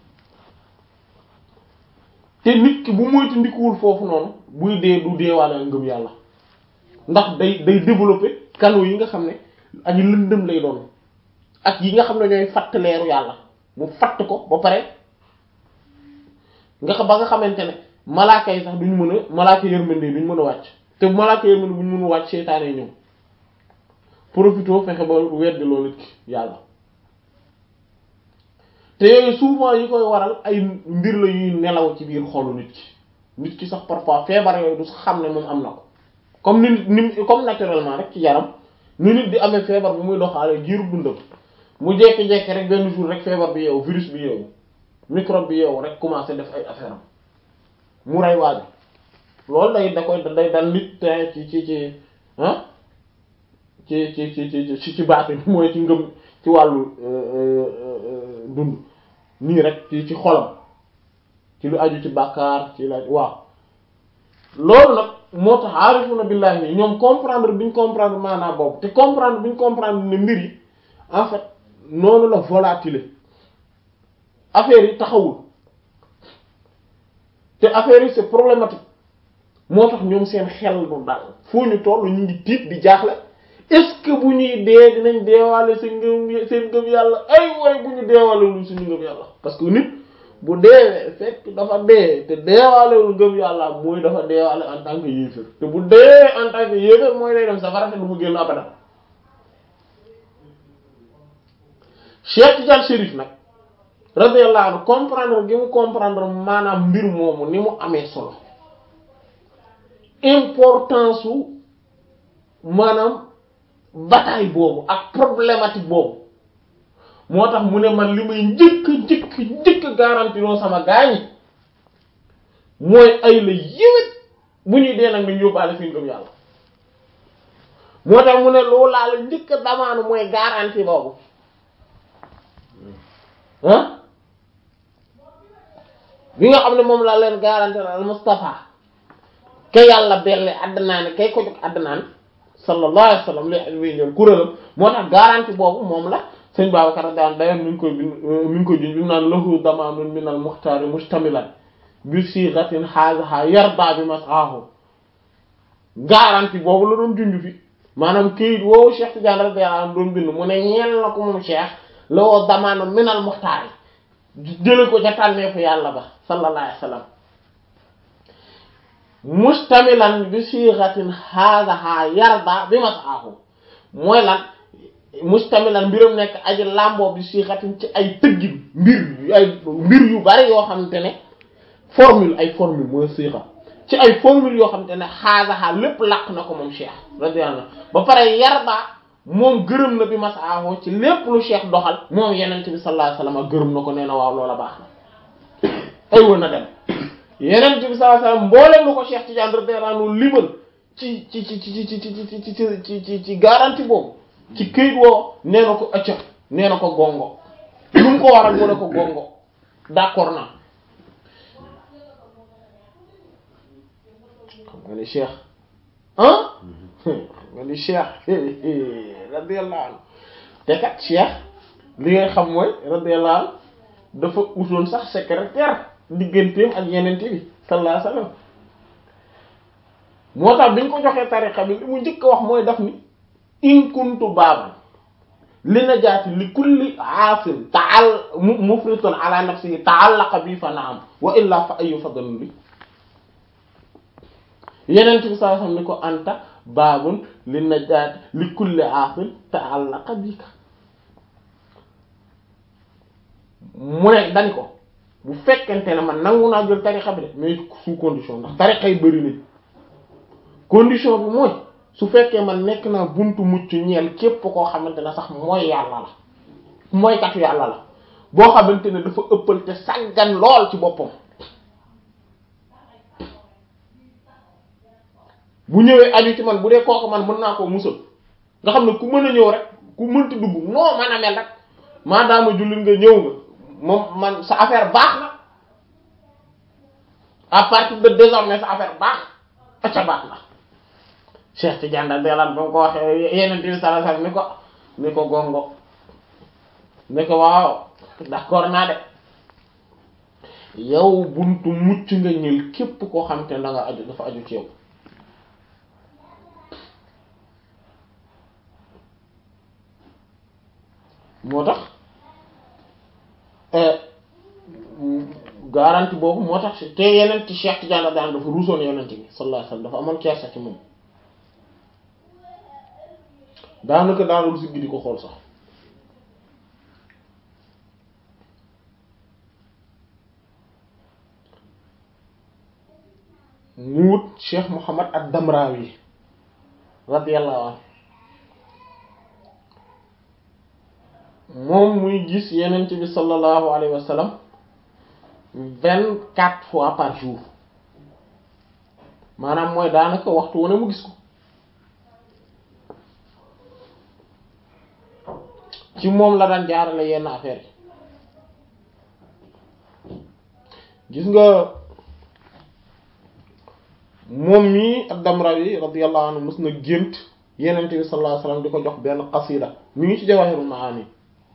te nit ki bu moytu ndikuwul foofu noonu buy dee du deewaale ngëm yàlla ndax day day développé canaux yi nga xam ne ak lëndëm lay doon ak yi nga xam ne ñooy fatt leeru yàlla mu fatt ko ba pare nga xam ba nga xamante ne malaaka yi sax duñ mën a malaaka yërmande duñ mën a wàcc te malaaka yërmande buñ mën a wàcc seytaane ñëw profito fexe ba weddi loolu nit ki yàlla te yooyu souvent yi koy waral ay mbir la yuy nelaw ci biir xolu nit ki nit ki sax parfois feebar yooyu du sax xam ne moom am na ko comme ni ni comme naturellement rek ci yaram ni nit di amee feebar bu muy doxaale giiru dundam mu jekki-jekki rek benn jour rek feebar bi yeewu virus bi yeewu microbe bi yeewu rek commencé def ay affaire am mu rey waaju loolu day da koy day dal nit te ci ci ci ah ci ci ci ci ci ci baati mooy ci ngëm ci wàllu dund nii rek ci ci xolam ci lu aju ci bàkkaar ci la waaw loolu nag moo tax aarifuna billahi yi ñoom comprendre bi ñu comprendre maanaam boobu te comprendre bi ñu comprendre ne mbir yi en fait noonu la volatile affaire yi taxawul te affaire yi c'est problématique moo tax ñoom seen xel du dal foo ñu toll ñu ngi tiit di jaaxle est-ce que bu ñuy dee dinañ deewaale seen ngëm seen ngëm yàlla ay way bu ñu deewaalewul suñu ngëm yàlla parce que nit bu deewee fekk dafa dee te deewaalewul ngëm yàlla mooy dafa deewaale en tant que yéefér te bu dee en tant que yéefér mooy day dem safara te du mu génn abadan Cheikh Tidiane Chérif nag radiyallahu anhu comprendre gi mu comprendre maanaam mbir moomu ni mu amee solo importance su maanaam bataille boobu ak problématique boobu moo tax mu ne man li may njëkk njëkk njëkk garanti loo sama gaañi mooy ay la yéwét bu ñuy dee nag nañ yóbbaale fi ngëm yàlla moo tax mu ne loolu laa la njëkk a damaanu mooy garanti boobu ah bi nga xam ne moom laa leen garanti al Mustafa ke yàlla belle àddinaane kay ko jox àddinaan sallallahu alayhi wa sallam li wéy ñoon kuréelam moo tax garanti boobu moom la sëñ Babacar daan d'ailleurs mi ngi koy bind mi ngi koy juñ bi mu naan lahu damanun min al muxtaari mustamilan bi siixatin xaasaha yarda bi masaahu garanti boobu la doon junj fi maanaam këyit woowu Cheikh Tidiane radiyallahu anhu doon bind mu ne ñeel na ko moom Cheikh la woo damaano minal muxtaar yi jële ko ca tànneefu yàlla ba sallallahu alayhi wa sallam mustamilan bi siixatin haadaha yarda bi masaahu mooy lan mustamilan mbiram nekk aji làmboo bi siixatin ci ay tëggin mbir ay mbir yu bari yoo xamante ne formule ay formule mooy siixa ci ay formule yoo xamante ne haadaha lépp làq na ko moom Cheikh radiyallahu anhu ba pare yarda moom gërëm na bi masaahu ci lépp lu Cheikh doxal moom yenent bi sallallahu alayhi wasallam gërëm na ko nee na waaw loola baax na ay woon na dem yeneen bi sallallahu alayhi wasallam mboolem lu ko Cheikh Tidiane radiyallahu anhu limal ci ci ci ci ci ci ci ci ci ci ci garantie boobu ci këyit woo nee na ko acca nee na ko gongo lu mu ko waral mu ne ko gongo d'accord naa xam nga ni Cheikh ah xam nga ni Cheikh radiyallahu anhu te kat Cheikh li ngay xam mooy radiyallahu anhu dafa utoon sax secrétaire digganteem ak yeneen bi sallallahu alayhi wasallam moo tax bi ñu ko joxee tariqa bi li mu njëkk a wax mooy daf ni in kuntu baaban li najaati li kulli aasin taal mufritun ala nafsihi ta'allaqa bi fa naam wa illa fa ayu fadlun bi yeneen bi sallallahu alayhi wasallam ni ko anta baabun li najaati li kulli aasin ta'allaqa bika mu ne dañ ko bu fekkente ne man nangu naa jël tarixa bi de mais sous condition ndax tarixa yi bëri nañ condition bi mooy su fekkee man nekk naa buntu mucc ñeel képp koo xamante ne sax mooy yàlla la mooy katu yàlla la boo xamante ne dafa ëppal te sàggan lool ci boppam bu ñëwee aju ci man bu dee kooku man mën naa koo musal nga xam ne ku mën a ñëw rek ku mënti dugg noo mën a mel rek maadaama jullit nga ñëw nga moom man sa affaire baax na à partir de désormais sa affaire baax acca baax na Cheikh Tidiane radiyallahu anhu ba ko waxee yeneen bi sallallahu alayhi wasallam ni ko ni ko gongo ni ko waaw d'accord naa de yow buntu mucc nga ñël képp koo xam te da nga aju dafa aju ci yow moo tax garanti boobu moo tax te yeneen ci Cheikh Tidiane daan dafa ruusoon yeneen bi sallallahu alayhi wasallam dafa amoon kersa ci moom daanaka daanul siggi di ko xool sax mu wut Cheikh Muhammad ad-Damrawi radiyallahu anhu moom muy gis yenent bi sallallahu alayhi wa sallam vingt quatre fois par jour maanaam mooy daanaka waxtu wu ne mu gis ko ci moom la daan jaarale yenn affaire yi gis nga moom mii ad-Damrawi radiyallahu anhu mës na gént yenent bi sallallahu alayhi wa sallam di ko jox benn qasida mi ngi ci Jawahirul Maani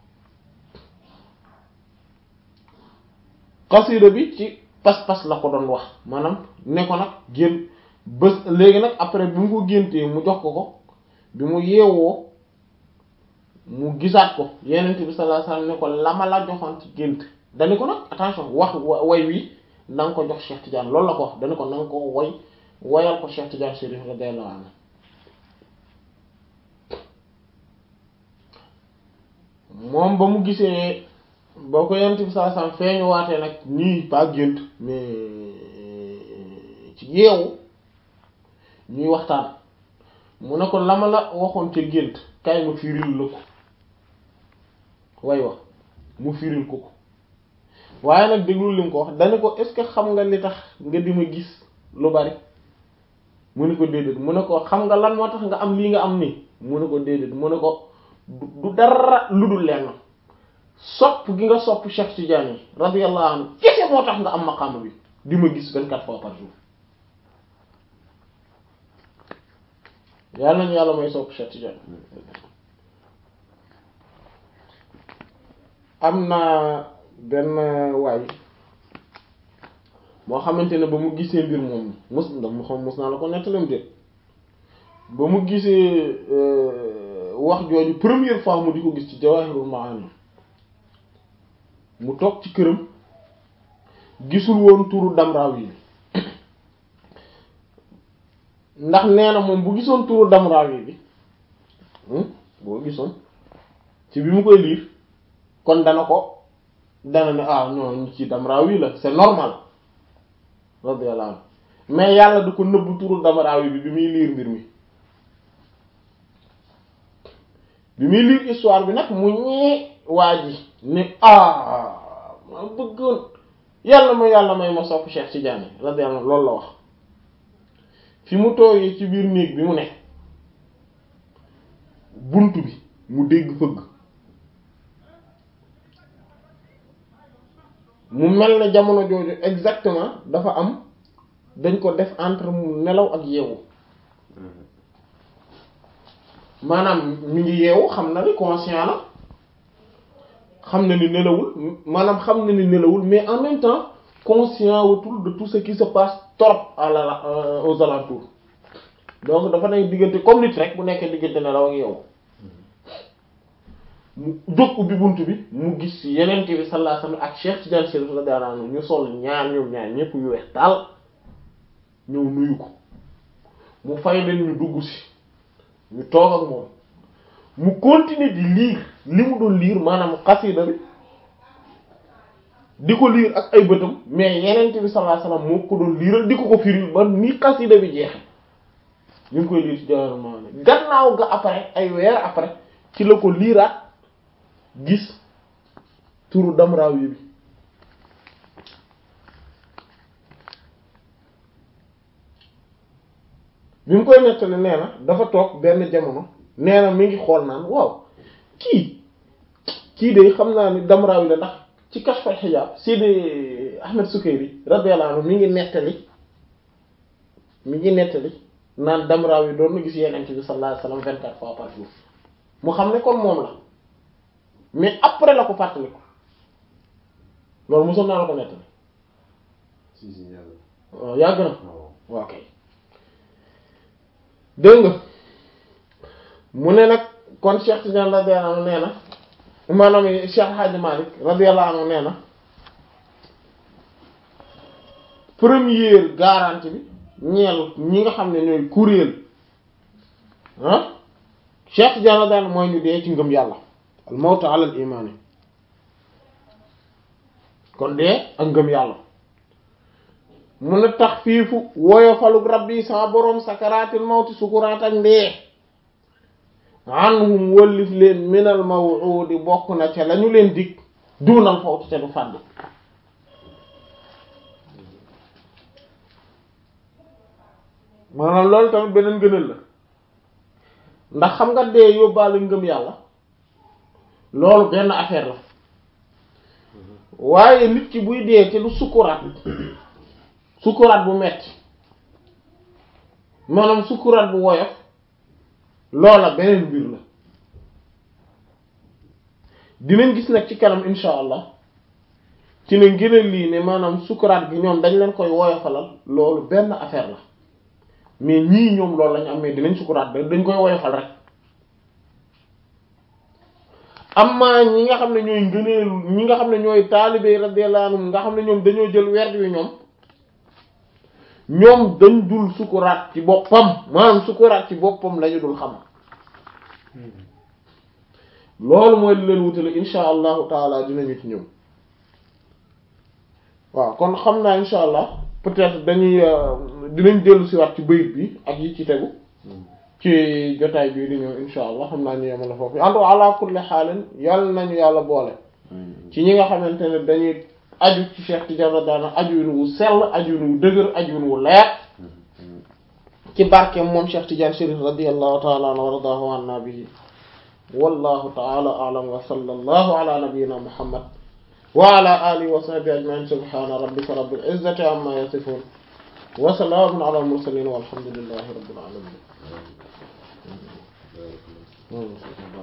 xasida bi ci pas-pas la ko doon wax maanaam ne ko nag génn bés léegi nag après bi mu ko géntee mu jox ko ko bi mu yeewoo mu gisaat ko yenent bi sallallahu alayhi wasallam ne ko la ma la joxoon ci gént dani ko nag attention wax way wi na nga ko jox Cheikh Tidiane loolu la ko wax dani ko na nga ko woy woyal ko Cheikh Tidiane Chérif radiyallahu anhu moom ba mu gisee boo ko yent bi saa sam feeñu waatee nag nii pas gént mais ci yeewu ñuy waxtaan mu ne ko la ma la waxoon ca gént kay ma firil la ko way wax mu firil ko ko waaye nag déglu li mu ko wax dañu ko est-ce que xam nga li tax nga di ma gis lu bari mu ne ko déedéet mu ne ko xam nga lan moo tax nga am lii nga am nii mu ne ko déedéet mu ne ko du dara lu dul lenn sopp gi nga sopp Cheikh Tidiane yi radiyallahu anhu kese moo tax nga am maqaama bi di ma gis vingt-quatre fois par jour yàlla nañu yàlla may sopp Cheikh Tidiane am na benn waay moo xamante ne ba mu gisee mbir moom mus mu xam mus naa la ko nettalam de ba mu gisee wax jooju première fois mu di ko gis ci Jawahirul Maani mu toog ci këram gisul woon turu Damrawi bi ndax nee na moom bu gisoon turu Damrawi bi boo gisoon ci bi mu koy liir kon dana ko dana ne ah non ci Damrawi la c'est normal radiyallahu anhu mais yàlla du ko nëbb turu Damrawi bi bi muy liir mbir mi bi muy liir histoire bi nag mu ñee waa ji ne ah ma bëggoon yàlla ma yàlla may ma sopp Cheikh Tidiane radiyallahu anhu loolu la wax fi mu toogee ci biir néeg bi mu ne bunt bi mu dégg fëgg mu mel ne jamono jooju exactement dafa am dañ ko def entre mu nelaw ak yeewu maanaam mi ngi yeewu xam na ni conscient la xam na ni nelawul maanaam xam na ni nelawul mais en même temps conscient autour de tout ce qui se passe trop à la aux alentours donc dafa nekk diggante comme nit rek bu nekkee diggante nelaw ak yeewu mu jóg ubbi bunt bi mu gis yeneen bi sallallahu alayhi wasallam ak Cheikh Tidiane Chérif radiyallahu anhu ñu sol ñaar ñoom ñaar ñépp yu weex taal ñëw nuyu ko mu fay leen ñu dugg si ñu toog ak moom mu continuer di liir li mu doon liir maanaam xasida bi di ko liir ak ay bëtam mais yeneen bi sallallahu alayhi wasallam moo ko doon liiral di ko ko firil ba ni xasida bi jeexe ñu ngi koy liir ci Jawahirul Maani gannaaw ga après ay weer après ci la ko liiraat gis turu Damrawi bi bi mu koy nettali nee na dafa toog benn jamono nee na mi ngi xool naan waaw kii kii de xam naa ni Damrawi la ndax ci Kashful Hijab Sidi Ahmed Sukayri radiyallahu anhu mi ngi nettali mi ngi nettali naan Damrawi doon na gis Yonent bi sallallahu alayhi wasallam vingt-quatre fois par jour mu xam ne kon moom la mais après la ko fàttali ko loolu mosoon naa la ko nettali si si yàlla. waaw yàgg na waaw. waaw kay dégg nga mu ne nag kon Cheikh Tidiane radiyallahu anhu nee na maanaam Cheikh Hadji Malick radiyallahu anhu nee na première garantie bi ñeel ñi nga xam ne ñooy kuréel ah Cheikh Tidiane radiyallahu anhu mooy ñu dee ci ngëm yàlla al mawtu ala al imaani kon dee ak ngëm yàlla mun a tax fiifu woyofalug rabbi sa boroom sakaraatil mawti sukuraat ak ndee anhum wëllif leen minal maw'udi bokk na ca lañu leen dig duunal fawtu te du fàdd maanaam loolu tamit beneen gënal la ndax xam nga dee yóbbaale ngëm yàlla loolu benn affaire la waaye nit ki buy dee te du sukuraat sukuraat bu metti maanaam sukuraat bu woyof loola beneen mbir la dinañ gis nag ci kanam insha allah ci ne ngëneel lii ne maanaam sukuraat gi ñoom dañ leen koy woyofalal loolu benn affaire la mais ñii ñoom loolu lañu am mais dinañ sukuraat da dañ koy woyofal rek amma ñi nga xam ne ñooy ngëneelu ñi nga xam ne ñooy taalibe radiyallahu anhum nga xam ne ñoom dañoo jël werd wi ñoom ñoom dañ dul sukuraat ci boppam maanaam sukuraat ci boppam lañu dul xam loolu mooy li leen wutale insha allahu taala dinañu ci ñëw waaw kon xam naa insha allah peut-être dañuy dinañ dellu si waat ci bayit bi ak yi ci tegu ci jotaay bii di ñëw insha allah xam naa ñu yemala foofu en tout cas ala kulli xaalin yàlla nañu yàlla boole ci ñi nga xamante ne dañuy aju ci Cheikh Tidiane daana ajuwin wu sell ajuwin wu dëgër ajuwin wu leer ci barkeem moom Cheikh Tidiane Chérif radiyallahu ta'ala anhu wa radahu anna bihi wallahu ta'ala a'lam wa sallallahu ala nabiyyina muhammad wa ala alihi wa sahbihi ajma'in subhana rabbika rabbil izzati amma yasifun wa salamun ala al mursalin walhamdulillahi rabbil alamin